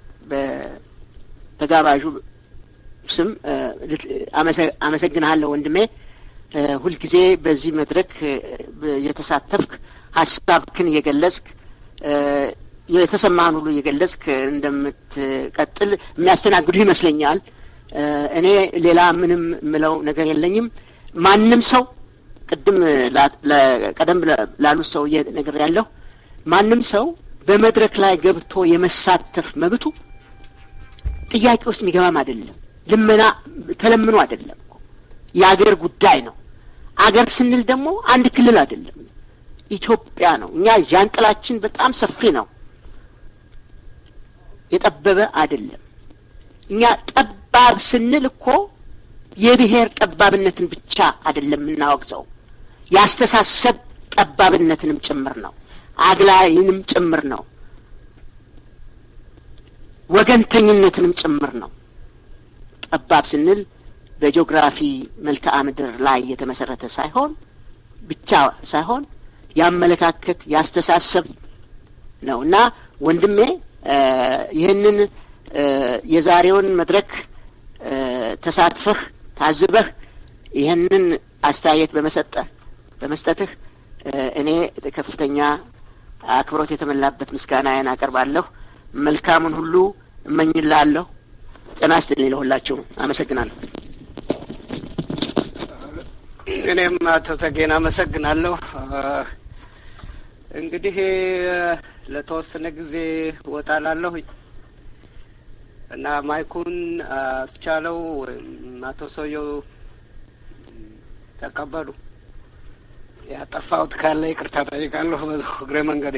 በተጋባዡ ስም አመሰግንሃለሁ ወንድሜ ሁልጊዜ በዚህ መድረክ የተሳተፍክ ሀሳብክን እየገለጽክ የተሰማህን ሁሉ እየገለጽክ እንደምትቀጥል የሚያስተናግዱ ይመስለኛል እኔ ሌላ ምንም ምለው ነገር የለኝም ማንም ሰው ቅድም ቀደም ላሉት ሰው ነገር ያለሁ ማንም ሰው በመድረክ ላይ ገብቶ የመሳተፍ መብቱ ጥያቄ ውስጥ የሚገባም አይደለም ልመና ተለምኖ አይደለም የአገር ጉዳይ ነው አገር ስንል ደግሞ አንድ ክልል አይደለም ኢትዮጵያ ነው እኛ ዣንጥላችን በጣም ሰፊ ነው የጠበበ አይደለም እኛ ጠባብ ስንል እኮ የብሔር ጠባብነትን ብቻ አይደለም የምናወግዘው ያስተሳሰብ ጠባብነትንም ጭምር ነው አግላይንም ጭምር ነው ወገንተኝነትንም ጭምር ነው ጠባብ ስንል በጂኦግራፊ መልክዓ ምድር ላይ የተመሰረተ ሳይሆን ብቻ ሳይሆን ያመለካከት ያስተሳሰብ ነው እና ወንድሜ ይህንን የዛሬውን መድረክ ተሳትፈህ ታዝበህ ይህንን አስተያየት በመሰጠህ በመስጠትህ እኔ ከፍተኛ አክብሮት የተመላበት ምስጋናዬን አቀርባለሁ መልካሙን ሁሉ እመኝላለሁ ጤና ይስጥልኝ ለሁላችሁም አመሰግናለሁ እኔም አቶ ተጌን አመሰግናለሁ እንግዲህ ለተወሰነ ጊዜ እወጣላለሁኝ እና ማይኩን አስቻለው ወይም አቶ ሰውየው ተቀበሉ ያጠፋሁት ካለ ይቅርታ ጠይቃለሁ እግረ መንገዴ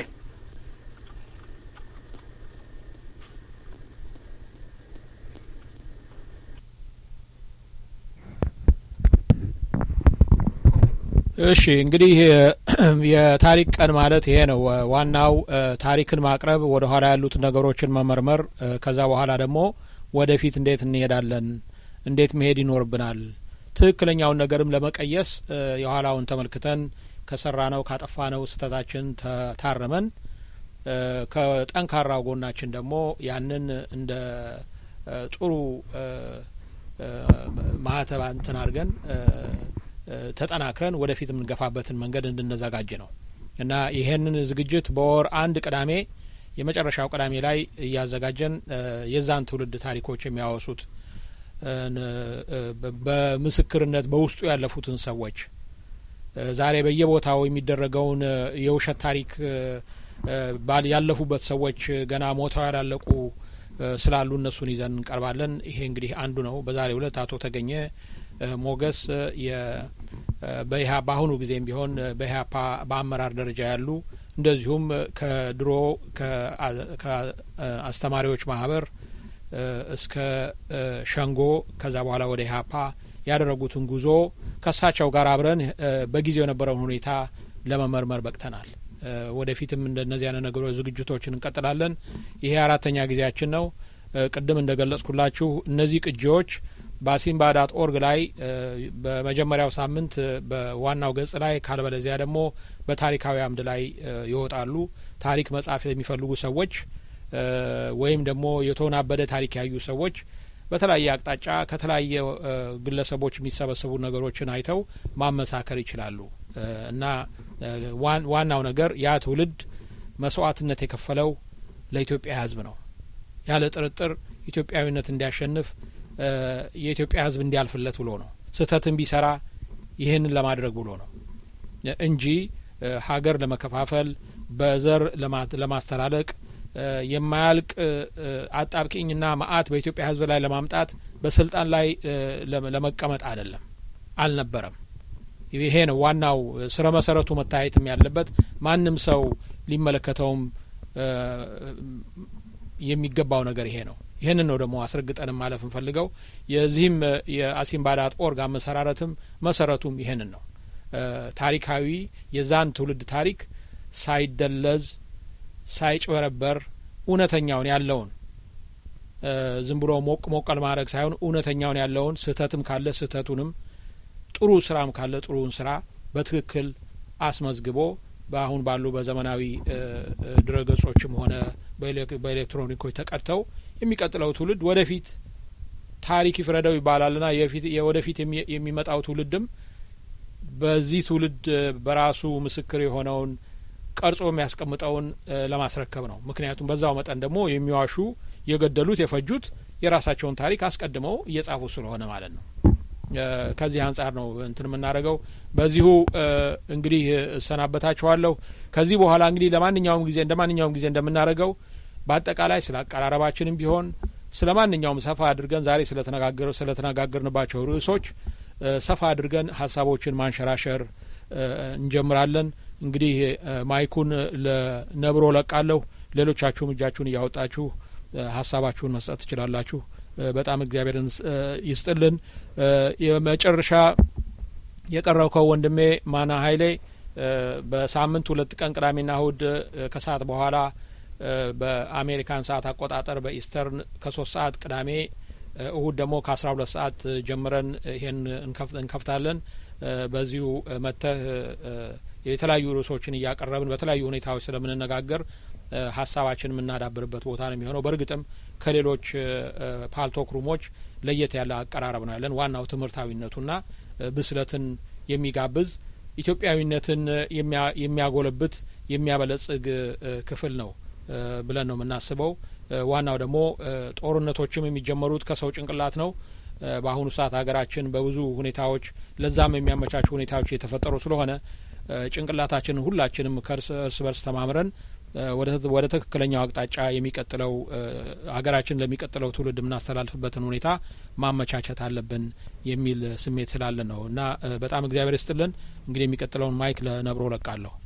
እሺ እንግዲህ የታሪክ ቀን ማለት ይሄ ነው ዋናው ታሪክን ማቅረብ ወደ ኋላ ያሉት ነገሮችን መመርመር ከዛ በኋላ ደግሞ ወደፊት እንዴት እንሄዳለን እንዴት መሄድ ይኖርብናል ትክክለኛውን ነገርም ለመቀየስ የኋላውን ተመልክተን ከሰራ ነው ካጠፋ ነው ስህተታችን ታረመን ከጠንካራው ጎናችን ደግሞ ያንን እንደ ጥሩ ማህተብ እንትን አድርገን ተጠናክረን ወደፊት የምንገፋበትን መንገድ እንድንዘጋጅ ነው እና ይሄንን ዝግጅት በወር አንድ ቅዳሜ የመጨረሻው ቅዳሜ ላይ እያዘጋጀን የዛን ትውልድ ታሪኮች የሚያወሱት በምስክርነት በውስጡ ያለፉትን ሰዎች ዛሬ በየቦታው የሚደረገውን የውሸት ታሪክ ያለፉበት ሰዎች ገና ሞተው ያላለቁ ስላሉ እነሱን ይዘን እንቀርባለን። ይሄ እንግዲህ አንዱ ነው። በዛሬው ዕለት አቶ ተገኘ ሞገስ በኢህአፓ በአሁኑ ጊዜም ቢሆን በኢህአፓ በአመራር ደረጃ ያሉ እንደዚሁም ከድሮ ከአስተማሪዎች ማህበር እስከ ሸንጎ ከዛ በኋላ ወደ ኢህአፓ ያደረጉትን ጉዞ ከእሳቸው ጋር አብረን በጊዜው የነበረውን ሁኔታ ለመመርመር በቅተናል። ወደፊትም እንደነዚህ አይነት ነገሮች ዝግጅቶችን እንቀጥላለን። ይሄ አራተኛ ጊዜያችን ነው። ቅድም እንደ ገለጽኩላችሁ እነዚህ ቅጂዎች በአሲምባ ዳት ኦርግ ላይ በመጀመሪያው ሳምንት በዋናው ገጽ ላይ ካልበለዚያ ደግሞ በታሪካዊ አምድ ላይ ይወጣሉ። ታሪክ መጻፍ የሚፈልጉ ሰዎች ወይም ደግሞ የተወናበደ ታሪክ ያዩ ሰዎች በተለያየ አቅጣጫ ከተለያየ ግለሰቦች የሚሰበሰቡ ነገሮችን አይተው ማመሳከር ይችላሉ እና ዋናው ነገር ያ ትውልድ መስዋዕትነት የከፈለው ለኢትዮጵያ ሕዝብ ነው። ያለ ጥርጥር ኢትዮጵያዊነት እንዲያሸንፍ የኢትዮጵያ ሕዝብ እንዲያልፍለት ብሎ ነው። ስህተትን ቢሰራ ይህንን ለማድረግ ብሎ ነው እንጂ ሀገር ለመከፋፈል በዘር ለማስተላለቅ የማያልቅ አጣብቂኝና መዓት በኢትዮጵያ ህዝብ ላይ ለማምጣት በስልጣን ላይ ለመቀመጥ አይደለም፣ አልነበረም። ይሄ ነው ዋናው ስረ መሰረቱ መታየትም ያለበት ማንም ሰው ሊመለከተውም የሚገባው ነገር ይሄ ነው። ይህንን ነው ደግሞ አስረግጠንም ማለፍ እንፈልገው። የዚህም የአሲምባዳት ኦርግ አመሰራረትም መሰረቱም ይሄንን ነው። ታሪካዊ የዛን ትውልድ ታሪክ ሳይደለዝ ሳይጭበረበር እውነተኛውን ያለውን ዝም ብሎ ሞቅ ሞቅ ለማድረግ ሳይሆን እውነተኛውን ያለውን ስህተትም ካለ ስህተቱንም ጥሩ ስራም ካለ ጥሩውን ስራ በትክክል አስመዝግቦ በአሁን ባሉ በዘመናዊ ድረገጾችም ሆነ በኤሌክትሮኒኮች ተቀድተው የሚቀጥለው ትውልድ ወደፊት ታሪክ ይፍረደው ይባላልና የወደፊት የሚመጣው ትውልድም በዚህ ትውልድ በራሱ ምስክር የሆነውን ቀርጾ የሚያስቀምጠውን ለማስረከብ ነው። ምክንያቱም በዛው መጠን ደግሞ የሚዋሹ የገደሉት፣ የፈጁት የራሳቸውን ታሪክ አስቀድመው እየጻፉ ስለሆነ ማለት ነው። ከዚህ አንጻር ነው እንትን የምናደርገው። በዚሁ እንግዲህ እሰናበታችኋለሁ። ከዚህ በኋላ እንግዲህ ለማንኛውም ጊዜ እንደ ማንኛውም ጊዜ እንደምናደርገው በአጠቃላይ ስለ አቀራረባችንም ቢሆን ስለ ማንኛውም ሰፋ አድርገን ዛሬ ስለተነጋገር ስለተነጋገርንባቸው ርዕሶች ሰፋ አድርገን ሀሳቦችን ማንሸራሸር እንጀምራለን። እንግዲህ ማይኩን ለነብሮ ለቃለሁ። ሌሎቻችሁም እጃችሁን እያወጣችሁ ሀሳባችሁን መስጠት ትችላላችሁ። በጣም እግዚአብሔርን ይስጥልን። የመጨረሻ የቀረብከው ወንድሜ ማና ሀይሌ በሳምንት ሁለት ቀን ቅዳሜና እሁድ ከሰዓት በኋላ በአሜሪካን ሰዓት አቆጣጠር በኢስተርን ከሶስት ሰዓት ቅዳሜ እሁድ ደግሞ ከአስራ ሁለት ሰዓት ጀምረን ይሄን እንከፍታለን። በዚሁ መጥተህ የተለያዩ ርዕሶችን እያቀረብን በተለያዩ ሁኔታዎች ስለምንነጋገር ሀሳባችን የምናዳብርበት ቦታ ነው የሚሆነው። በእርግጥም ከሌሎች ፓልቶክ ሩሞች ለየት ያለ አቀራረብ ነው ያለን። ዋናው ትምህርታዊነቱና ብስለትን የሚጋብዝ ኢትዮጵያዊነትን የሚያጎለብት የሚያበለጽግ ክፍል ነው ብለን ነው የምናስበው። ዋናው ደግሞ ጦርነቶችም የሚጀመሩት ከሰው ጭንቅላት ነው። በአሁኑ ሰዓት ሀገራችን በብዙ ሁኔታዎች ለዛም የሚያመቻቹ ሁኔታዎች የተፈጠሩ ስለሆነ ጭንቅላታችንን ሁላችንም ከእርስ እርስ በርስ ተማምረን ወደ ትክክለኛው አቅጣጫ የሚቀጥለው ሀገራችን ለሚቀጥለው ትውልድ የምናስተላልፍበትን ሁኔታ ማመቻቸት አለብን የሚል ስሜት ስላለን ነው እና በጣም እግዚአብሔር ይስጥልን። እንግዲህ የሚቀጥለውን ማይክ ለነብሮ ለቃለሁ።